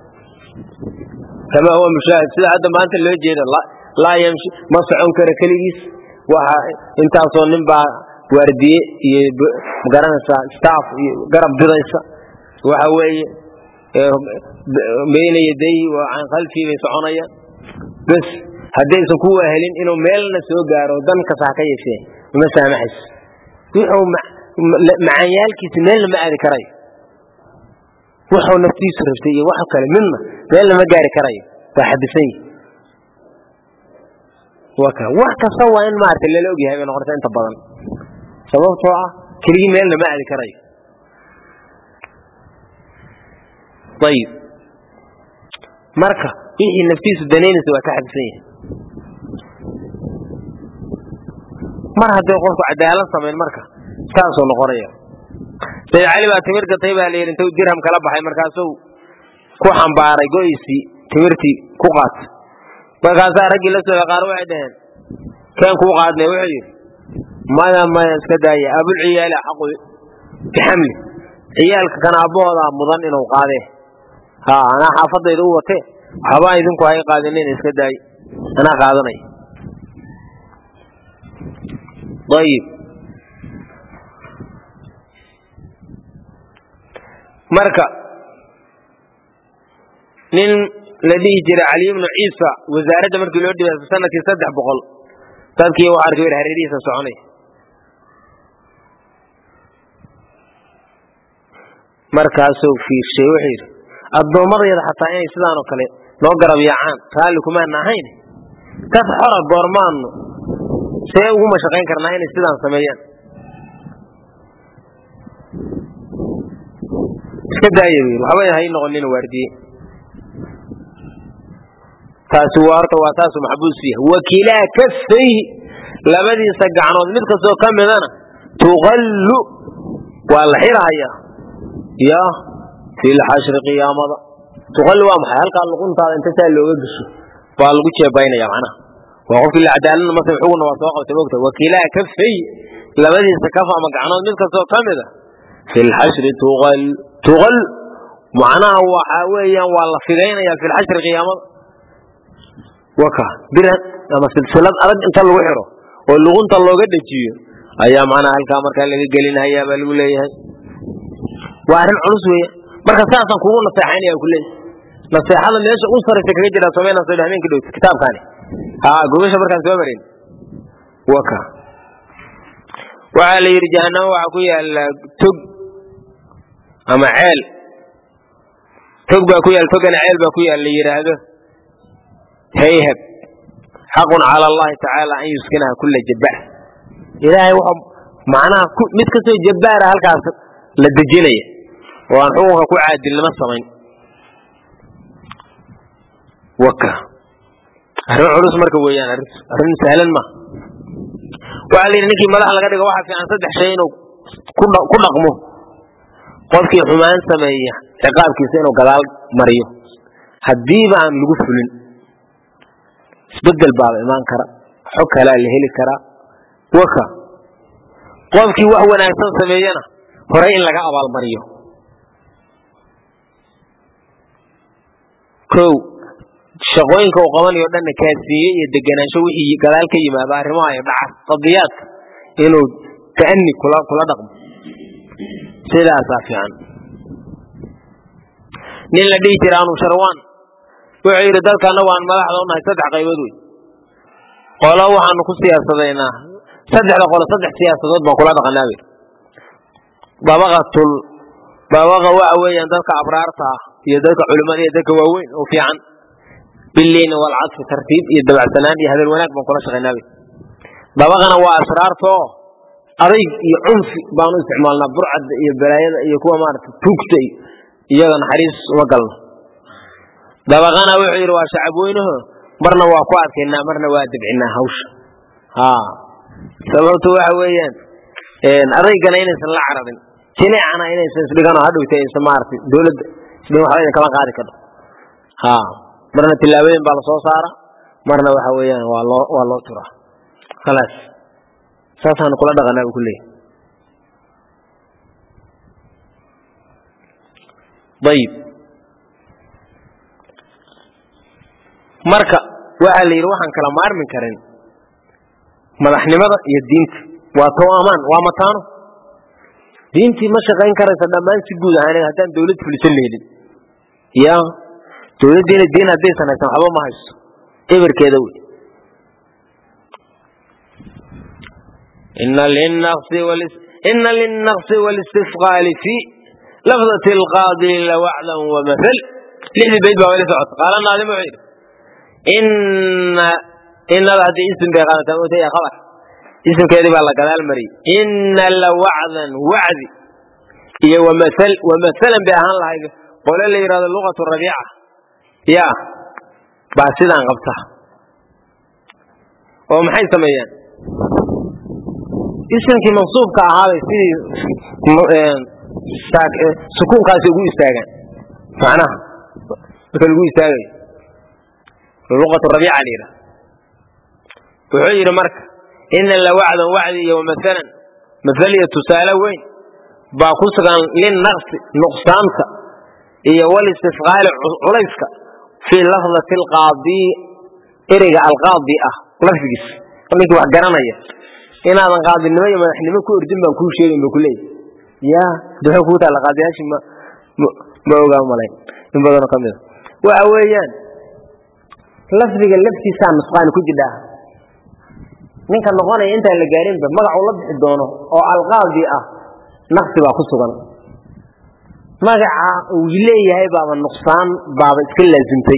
كما هو مشاهد سيدا هذا ما أنت اللي جيد الله laa ymshi ma socon karo keligiis waxa intaasoo nin baa waardiye iyo magaranaysaa staff iyo garab didaysa waxa weeye bayna yadayhi wa can khalfii bay soconayaan bes haddaysan ku wahelin inuu meelna soo gaaro dan kasta ha ka yeeshee uma saamaxayso wuxuu macaanyaalkiisa meelna ma aadi karayo wuxuu naftiisu rabtay iyo wax kale midna meelna ma gaari karayo waa xabisan yihi wax kasta waa in maarata lala ogyahay bay noqonaysa inta badan sababtoo ah keligii meelna ma aadi karayo ayib marka wixii naftiisu danaynaysa waa ka xabisan yahay mar hadday qofku cadaalad samayn marka saasuu noqonaya sayid cali baa timir gatay baa la yidhi intuu dirham kala baxay markaasuu ku xambaaray go'isii timirtii ku qaatay markaasaa raggii la socda qaar waxay dhaheen keen kuu qaadnay wuxuu yidhi maya maya iska daaya abulciyaali xaqu bixamli ciyaalka kan aabbahoodaa mudan inuu qaadee ha anaa xaafadayda u watee waxbaa idinku hay qaadinin iska daaye anaa qaadanaya ayib marka nin la dhihi jiray cali ibnu ciisa wasaaradda markii loo dhibay sanadkii saddex boqol dadkii u arkay wer hareerihiisa soconay markaasuu fiirshay wuxuu yidhi addoommadayada xataa inay sidaan oo kale noo garab yaacaan raalli kumaana ahayn dad xora goormaanu see ugu mashaqayn karnaa inay sidaan sameeyaan iska daaya bu yidhi waxba hay noqonin waardiye taasi waa horta waa taasu maxbuus yahay wakilaa kafayhi labadiisa gacnood mid kastoo ka midana tuqallu waa la xirahayaa ya fi lxashri qiyaamada tuqallu waa maxay halkaa luquntaada inta saa looga gesho baa lagu jeebaynaya macnaha waa qofkii la cadaaladna masal xuguna waa soo qabtay mogta wakilaa kafayhi labadiisa kaf ama gacnood mid kastoo ka mida fi lxashri tuqal tuqal macnaha waxa weeyaan waa la fidaynaya fi lxashri qiyaamada waka bir ama silsilad adag inta lagu xiro oo luqunta looga dhejiyo ayaa macnaha halkaa markaa laga gelinhayaa baa lagu leeyahay waa arrin culus weeye marka saasaan kugu naseexaynaya ku leeyahay naseexada meesha u saraysa kaga jira samayna soo habeenka dhowt kitaabkaani ha gogasha markaan soo marin waka waxaa la yidhi jahanamo waxaa ku yaala tog ama ceel tog baa ku yaal togana ceel baa ku yaal la yidhaahdo hayhab xaqun cala allahi tacaala an yuskinaha kula jabbaar ilaahay wuxuu macnaha mid kastoo jabbaara halkaas la dejinaya oo aan xukunka ku caadilnimo samayn waka arrin culus marka weeyaan arrintu arrin sahlan ma waxaa la yidhi ninkii madax laga dhigo waxaa fiican saddex shay inuu ku dhaqmo qofkii xumaan sameeya ciqaabkiisa inuu gadaal mariyo haddiiba aan lagu fulin isbedel baaba imaan kara xog kalaa la heli karaa waka qofkii wax wanaagsan sameeyana horey in laga abaalmariyo kow shaqooyinka uu qabanayo dhanna kaasiiye iyo degenaansho wixii gadaal ka yimaada arrimaha iyo dhaca qadiyaadka inuu ta'ani kula kula dhaqmo sidaasaa fiican nin la dhihi jira anu sharwaan wuxuu yidhi dadka annagu aan madaxda u nahay saddex qaybood wey qolo waxaanu ku siyaasadaynaa saddexda qolo saddex siyaasadood baan kula dhaqanaa bay dabaqatul dabaqa waxa weeyaan dadka abraarta ah iyo dadka culimada iyo dadka waaweyn oo fiican biliini walcadfi tartiib iyo dabacsanaan iyo hadal wanaag baan kula shaqaynaa bay dabaqana waa asraarta oo adayg iyo cunfi baanu isticmaalnaa burcadda iyo balaayada iyo kuwa maarata tuugta iyo iyaga naxariis uma galno dabaqana wuxuu yidhi waa shacab weynaho marna waa ku adkaynaa marna waa debcinaa hawsha ha sababtu waxa weeyaan adaygana inaysan la cararin jineecana inaysan isdhigan oo hadhowta aysan maaragtay dowladda isdhigan waxba idin kama qaadi karto ha marna tillaabooyin baa lasoo saara marna waxa weeyaan waa loo waa loo turaa khalaas saasaanu kula dhaqanaa buu ku leeyahy ayib marka waxaa la yidhi waxaan kala maarmi karin madaxnimada iyo diinta waa tow amaan waa mataano diintii ma shaqayn karaysa dhammaan si guud ahaan haddaan dawlad fulisan lehelin ya dawladdiina diin haddaysan haysan waxba ma haysto eberkeeda wey ina linnaqsi walistifqaali fi lafdati alqaadi lawacdan wamathal lixdii bayd baa wali socota qaala naadim wuxuu yidhi ina inada haddii isim bay qaadataa mutaya qabar isimkeedii baa la gadaal mariyey ina lawacdan wacdi iyo wamathal wamathalan bay ahaan lahayd qole la yidhahdo luqatu rabiica ya baa sidaan qabta oo maxay sameeyeen isimkii mansuubka ahaabay sidii sukuunkaasi ugu istaagaan macnaha marka lagu istaagayo luqatu rabiica la yidhaha wuxuu yidhi marka ina la wacdan wacdi iyo wamahalan mathal iyo tusaale weyn baa ku sugan linnaqsi nuqsaanta iyo walistifqaali culayska fii lafdati alqaadiy ereyga alqaadi ah lafdigiis ninkii wax garanaya inaadan qaadinimo iyo madaxnimo ku ordin baan kuu sheegin ba kuleeyahy ya duxuu kuu taalla qaadiyaashii ma ma ogaa malayn in badanoo ka mida waxa weeyaan lafdiga laftiisaa nusqaani ku jidhaa ninka noqonaya intaan la gaarinba magacuu la bixi doono oo alqaadi ah naqsi baa ku sugan magaca uu leeyahay baaba nuqsaan baaba iska laazimtay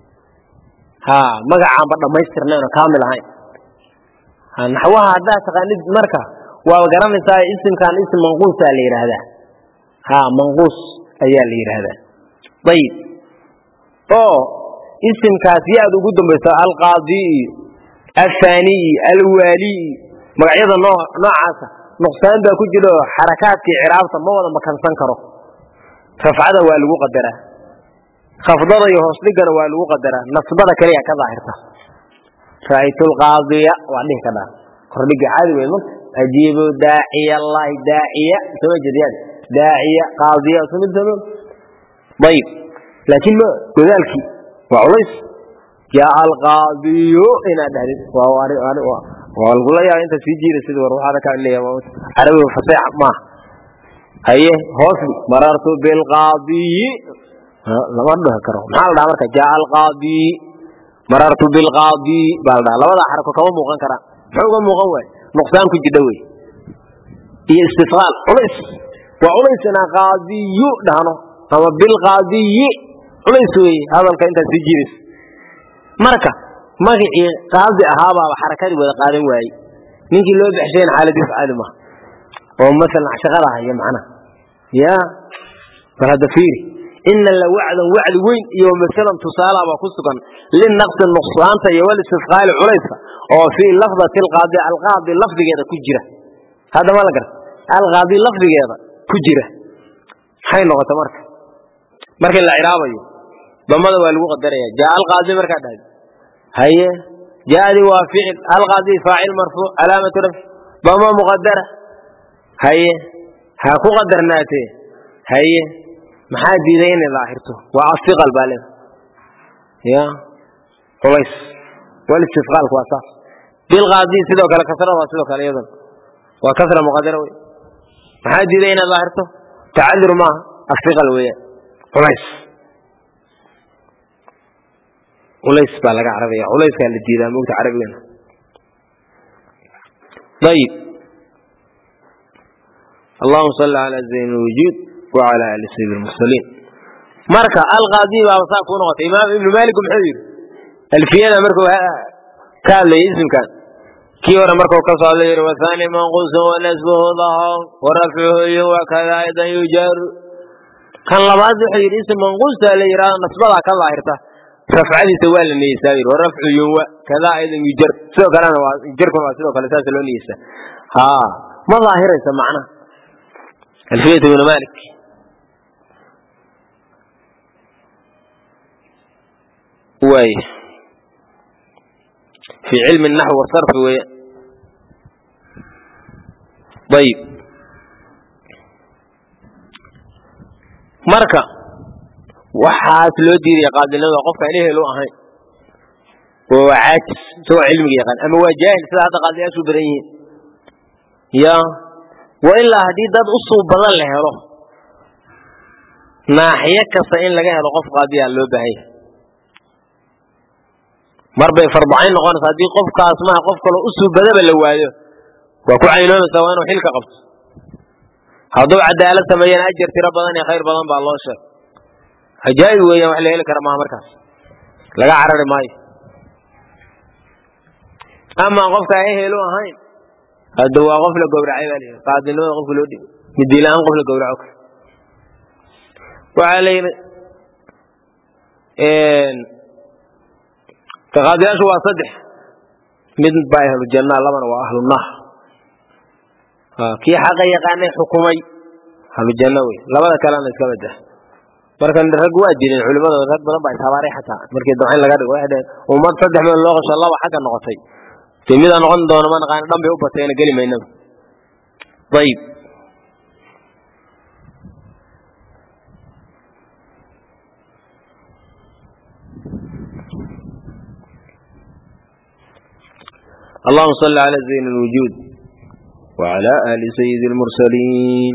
ha magacaanba dhammaystirnayn oo kaamil ahayn naxwaha haddaad taqaanid marka waaba garanaysaa isimkan isim manquusaa la yidhaahdaa ha manquus ayaa la yidhaahdaa ayib oo isimkaas yaad ugu dambayso alqaadi iyo afaaniyi alwaaliyi magacyada noocaasa nuqsaan baa ku jira oo xarakaadkii ciraabta ma wada makansan karo rafcada waa lagu qadaraa khafdada iyo hoosdhigana waa lagu qadaraa nasbada kaliya ka daahirta ra'aytu lqaadiya waa dhihi kadhaa kordhiga caadi wey marka ajiibu daaciya allahi daaciya soma jeediyaan daaciya qaadiya sumid samo ayib laakiin ma godaalkii waa culays yaa alqaadiyo inaad dhahdid waa lagula yaaba intaad sii jiira sida war waxaada kaa leeyahay carabiga faseex maaha haye hoosdi marartu bilqaadiyi lama dhihi karo maxaa la dhaha marka jaa alqaadiyi marartu bilqaadi baa la dhaha labada xarako kama muuqan karaan muxuu uga muuqan waay nuqsaan ku jidha wey iyo istifqaal culays waa culays inaan qaadiyu dhahno ama bilqaadiyi culays weeye hadalka intaad sii jiiraysa marka magacii qaadi ahaabaaba xarakadii wada qaadan waayey ninkii loo baxshayna xaaladiis caadi maha oo masalan shaqada haya macnaha ya bal hadda fiiri ina la wacdan wacdi weyn iyo masalan tusaalaba ku sugan linaqsi nuqsaanta iyo walistifqaali culayska oo fii lafdati alqaadi alqaadi lafdigeeda ku jira hadda ma la garta alqaadi lafdigeeda ku jira maxay noqota marka markii la ciraabayo damada waa lagu qadaraya jaa alqaadi markaa dhahdo haye jaadi waa ficil alqaadi faacil marfuuc calaamatu rafci dama muqadara haye ha ku qadarnaatee haye maxaa diiday inay daahirto waa asiqal baa leeda ya culays walistifqaalku waa saas bilqaadi sidoo kale kasrada waa sidoo kale iyadan waa kasra muqadara wey maxaa diiday inay daahirto tacadur maaha asiqal weeyaan culays culays baa laga carabaya culayskaa la diidaa mogta carabigana ayib allahuma salli calaa zayn lwujuud wacala ali sayid lmursaliin marka alqaadi baaba saa kuu noqotay imaam ibnu malik muxuu yidhi alfiyada markuu ka hadlayay isimkan kii hore markuu ka soo hadlay yidhi wathani manquusun wanasbuhu dahaw warafcuhu iyo wakada aydan yujaru kan labaad wuxuu yidhi isim manquusta la yidhahdo nasbadaa ka daahirta rafcadiisa waa la niyeysaa yidhi warafcu yunwa kadaa aydan yujar sidoo kalena waa jarkuna waa sidoo kale saasa loo niyeysaa ha ma daahiraysa macnaha alfiyat ibnu malik waay fi cilmi naxw wasarfi weya ayib marka waxaas loo diidaya qaadilnimada qofkaan ehel u ahayn oo waa caajis isagoo cilmiga yaqaan ama waa jaahil sida hadda qaadiyaashu badan yihiin ya wa ilaa haddii dad usuu badan la helo naaxiyo kasta in laga helo qof qaadiyaa loo baahan yahay mar bay farbacayn noqonaysa haddii qofkaas maha qof kaloo usuu badaba la waayo waa ku caynoomaysaa waa inuu xilka qabto hadduu cadaalad sameeyana ajar tiro badan iyo khayr badan baa loo sheeg cajaa'ib weeyaan wax la heli kara maha markaas laga carari maayo amaa qofka ehel u ahayn hadda waa qof la gowracay baa layidhi qaadinimada qofka loo dhigo midiila-aan qof la gowraco waxaa la yidhi qaadiyaashu waa saddex mid baa ahlu jannaa labana waa ahlu naar kii xaqa yaqaanay xukumay ahlu janno wey labada kalena iska badah marka rag waa jireen culimada rag badan baa ishabaaray xataa markii damcayn laga dhigo waxay dhaheen ummad saddex meel loo qasho laba xagga noqotay dee midaa noqon doono ma naqaan dhan bay u bateena geli maynaba ayib اللهم صل على زين الوجود وعلى آل سيد المرسلين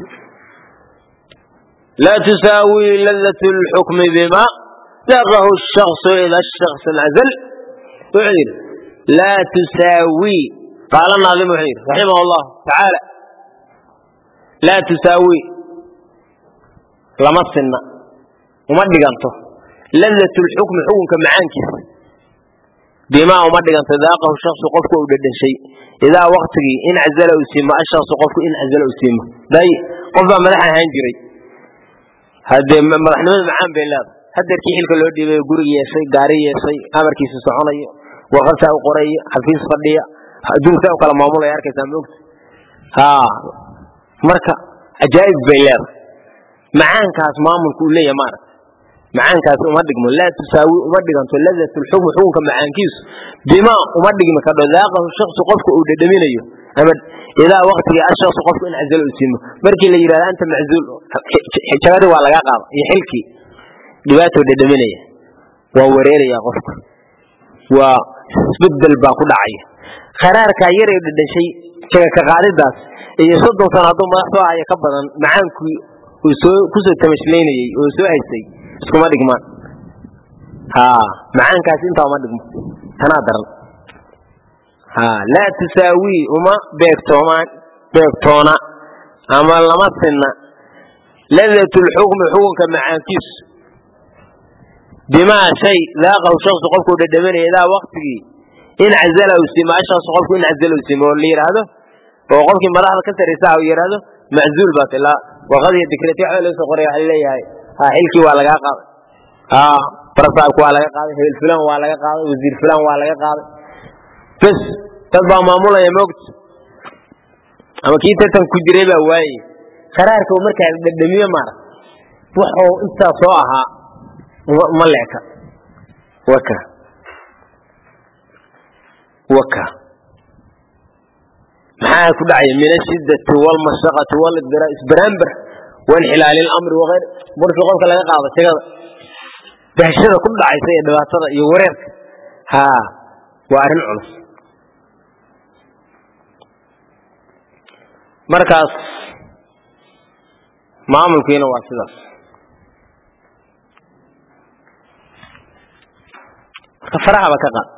لا تساوي لذة الحكم بما ذره الشخص إلى الشخص العزل اعذر لا تساوي قال الناظم حير رحمه الله تعالى لا تساوي لما السنة وما دقنته لذة الحكم حكم كمعانكس بما وما دقنته ذاقه الشخص قفك ودد شيء إذا وقتك إن عزل أسيما الشخص قفك إن عزل أسيما داي قفا ملحا هنجري هذا مدحنimada macaan bay leedahay hadeerkii xilka loo dhiibay guri yeeshay gaari yeeshay amarkiisa soconayo warqadsaa u qorayo xafiis fadhiya adduunka u kala maamulaya arkaysaa moogta ha marka ajaa'ib bay leedahay macaankaas maamulku uu leeyahay maaragta macaankaas uma dhigmo laa tusaawi uma dhiganto ladat lxukm xukunka macaankiisu bima uma dhigmi kadho daaqahu shaksu qofka uu dhedhaminayo ama idaa waktigii ashaksu qofku in cazalo u siimo markii la yidhahdo anta maczuul jabadii waa laga qaada iyo xilkii dhibaatoo dhedhaminaya waa wareeraya qofka waa isbedel baa ku dhacaya kharaarkaa yaray dhedhashay jaga ka qaadidaas iyo soddon sano hadduu madax soo haya ka badan macaankii uu soo kusoo tamashlaynayey oo soo haysay iskuma dhigmaan ha macaankaas intaa uma dhigmo tanaa daran ha laa tusaawii uma beegtoomaan beegtoona ama lama sinna ladat lxukmi xukunka macaankiisu bimaa shay daaqahu shaksu qofkuu dhadhaminaya idaa waktigii in cazala u siimo ashaksu qofku in cazala u siimo oo la yidhaahdo oo qofkii madaxda ka saraysa u yidhaahdo maczuul baat ilaa warqadiyo dikreti waxa laga soo qoraya waxa leeyahay ha xilkii waa lagaa qaaday ha barasaabki waa laga qaaday hebel fulan waa laga qaaday wasiir fulan waa laga qaaday bes dad baa maamulaya moogta ama kii tartan ku jiray baa waaye qaraarka uu markaa dhadhamiyo maara wuxuu intaa soo ahaa ma leeka waka waka maxaa ku dhacaya min ashidati walmashaqati walibdira isbaraambar wainxilaali lamri waayr markii qofka laga qaado jagada dahshada ku dhacaysa iyo dhibaatada iyo wareerka ha waa arrin culus markaas maamulkiina waa sidaas marka farahaba ka qaad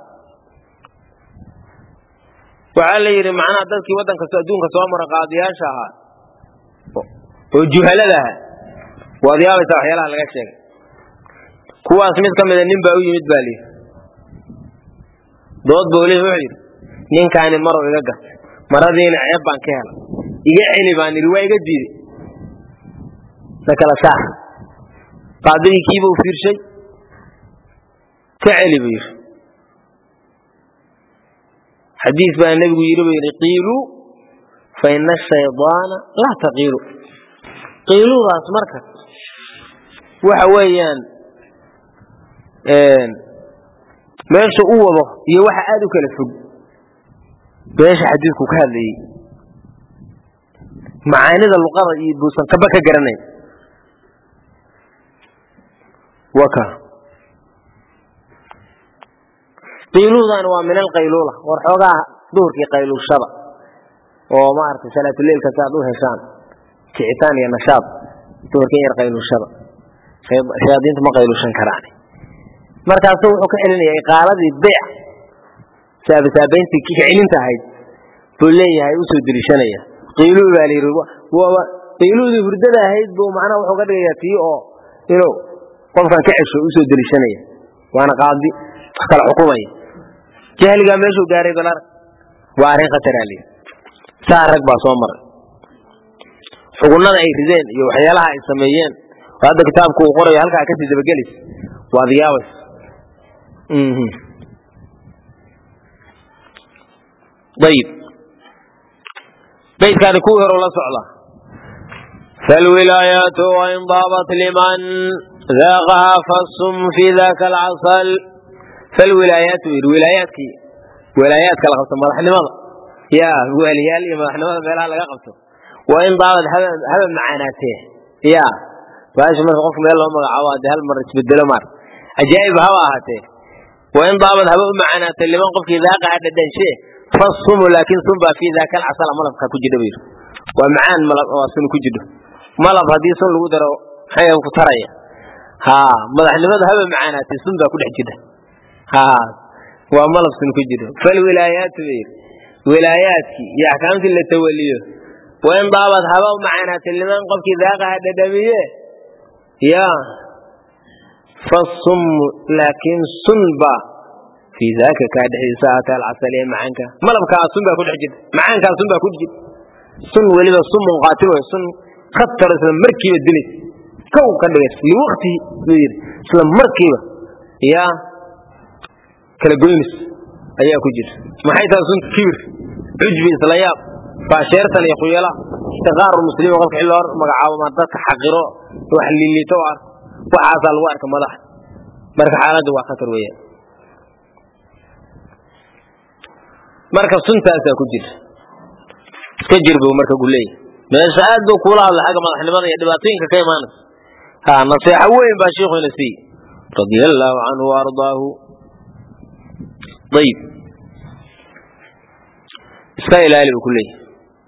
waxaa la yidhi macnaha dadkii waddan kasto adduunka soo mara qaadiyaasha ahaa oo juhalada ahaa waad yaabaysaa waxyaalaha laga sheegay kuwaas mid ka mida nin baa u yimid baa lihi dood buu leeyahy wuxuu yidhi ninkaani marow iga gat maradiina ceeb baan ka helay iga celi baan idhi waa iga diiday na kala saar qaadigii kiiba u fiirshay ka celi buu yidhi xadiis baa nebigu yidhi buu yidhi qiiluu fa ina ashaydaana laa taqiilu qiiluudaas marka waxa weeyaan meesha u wado iyo waxa aada u kala fog meesha xadiidku ka hadlayey macaanida luqada iyo buusan kaba ka garanayn waka qiiluudan waa min alqayluula war xoogaa duhurkii qayluushada oo maaragtay salaatuleilka si aad u heshaan kicitaan iyo nashaad duhurkii yar qayluushada shayaadiintu ma qayluushan karaan markaasu wuxuu ka celinaya iqaaladii beyc saabasaabayntii kicilinta ahayd buu leeyahay usoo deliishanaya qiiluu baa layidhi qiiluudii hurdada ahayd buu macnaha wuxuu ka dhigayaa tii oo inuu qofkan ka cesho usoo deliishanaya waana qaadi wax kala xukumaya jahligaa meeshuu gaaray balar waa arrin khataraa layidhi saa rag baa soo maray xugunnada ay rideen iyo waxyaalaha ay sameeyeen oo hadda kitaabku uu qorayo halkaa kasii dabagelis waad yaabays ayib baydkaani kuwii hore la socda falwilaayaatu wain daabat liman daaqaha fasum fi daka alcasal falwilaayaatu yidhi wilaayaadkii wilaayaadka la qabto madaxnimada ya waaliyaal iyo madaxnimada meelaha laga qabto wain daabad haba macaanaatee ya baashi marka qofka meel loo magacaabo hadee hal mar isbedelo maar ajaa'ib haba ahaatee wain daabad haba u macaanaatee liman qofkii daaqaha dhadhanshe fasumu laakin sun baa fii daaka alcasala malabka ku jidha bayidhi waa macaan malab waa sun ku jidho malab haddii sun lagu daro maxay ku taraya ha madaxnimada haba macaanaatee sun baa ku dhex jidha ha waa malab sun ku jidho falwilaayaatu bayidhi wilaayaadkii iyo axkaamtii la tawaliyo wain daabad haba u macaanaatee liman qofkii daaqaha dhadhamiye ya fasummu laakiin sun baa fii daaka kaa dhexdiisa aata alcasal ee macaanka malabkaa sun baa ku dhex jirta macaankaa sun baa ku dhex jirta sun weliba sun munqaatil wey sun khatar isla markiiba dilays kow ka dhigays liwaktihi buu yidhi isla markiiba yaa kala goynis ayaa ku jirta maxay tahay sun kibir cujbi isla yaab faasheertan iyo khuyala istiqaaru muslimiin qofka xil loo magacaabo ma dadka xaqiro wax lilito ar waxaasaa lagu arka madaxa marka xaaladda waa khatar weeyaan marka suntaasaa ku jira iska jir buu marka gu leeyahy meesha aad buu kuula hadla xagga madaxnimada iyo dhibaatooyinka ka imaanaysa ha naseexo weyn baa sheikhuina siiy radia allaahu canhu waardaahu ayib iska ilaali buu ku leeyahy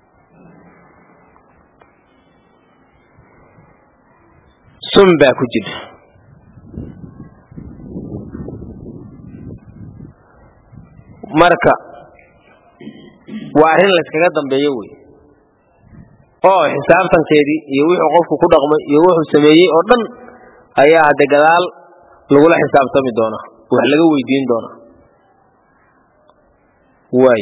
sun baa ku jira marka waa arrin layskaga dambeeyo wey oo xisaabtankeedii iyo wuxuu qofku ku dhaqmay iyo wuxuu sameeyey oo dhan ayaa hadde gadaal lagula xisaabtami doonaa wax laga weydiin doonaa waay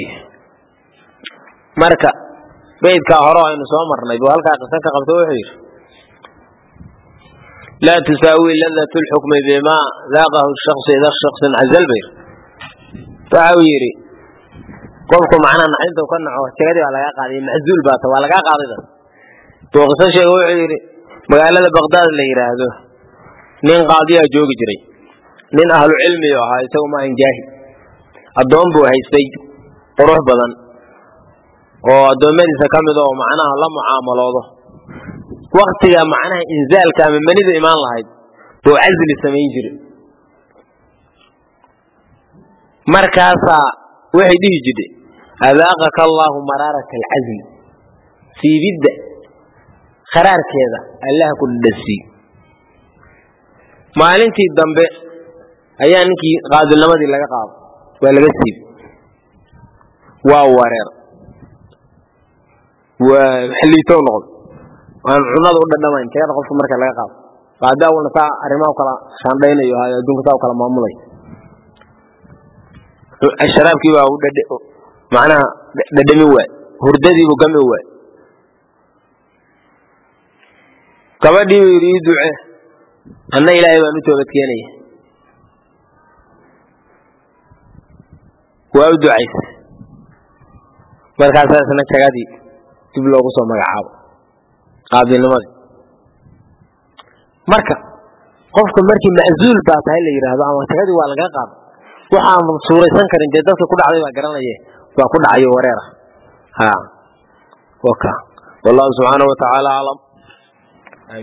marka beydkaa hore aynu soo marnay buu halkaa qisan ka qabto wuxuu yidhi laa tusaawi ladat lxukmi bima daaqahu shaksu ida shaksin cazal bayr waxa uu yidhi qofku macnaha naxinta ka naco jagadii baa lagaa qaaday maczuul baata waa lagaa qaadayda buu qiso sheega wuxuu yidhi magaalada baqdaad la yidhaahdo nin qaadiyaa joogi jiray nin ahlu cilmiyu ahaa isagu maahan jaahil addoon buu haystay qurux badan oo addoommadiisa ka mid oo macnaha la mucaamaloodo waktiga macnaha inzaalka ama manidu imaan lahayd buu casli samayn jiray markaasaa waxay dhihi jirtay adaaqaka allaahu maraarata alcazli siibidda kharaarkeeda allah ku dhadhasii maalintii dambe ayaa ninkii qaadilnimadii laga qaado waa laga siibi waa wareer waa xiliitow noqdo aan cunada u dhadhamayn jagada qofka marka laga qaado qaadi awalna saa arrimaha kala shaandhaynayo hayo adduunka saa u kala maamulay sharaabkii baa u dhadh macnaha dhadhami waay hurdadiibuu gami waay gabadhii buu yidhi ii duce anna ilaahay baan u toobadkeenaya waa u ducaysa markaasaa isna jagadii dib loogu soo magacaabo qaadinimadii marka qofka markii maczuul baa tahay la yidhaahdo ama jagadii waa laga qaado waxaan suuraysan karin dee dadka ku dhacday baa garanaye waa ku dhacayo wareera ha waka wallahu subxaanahu watacaala aclam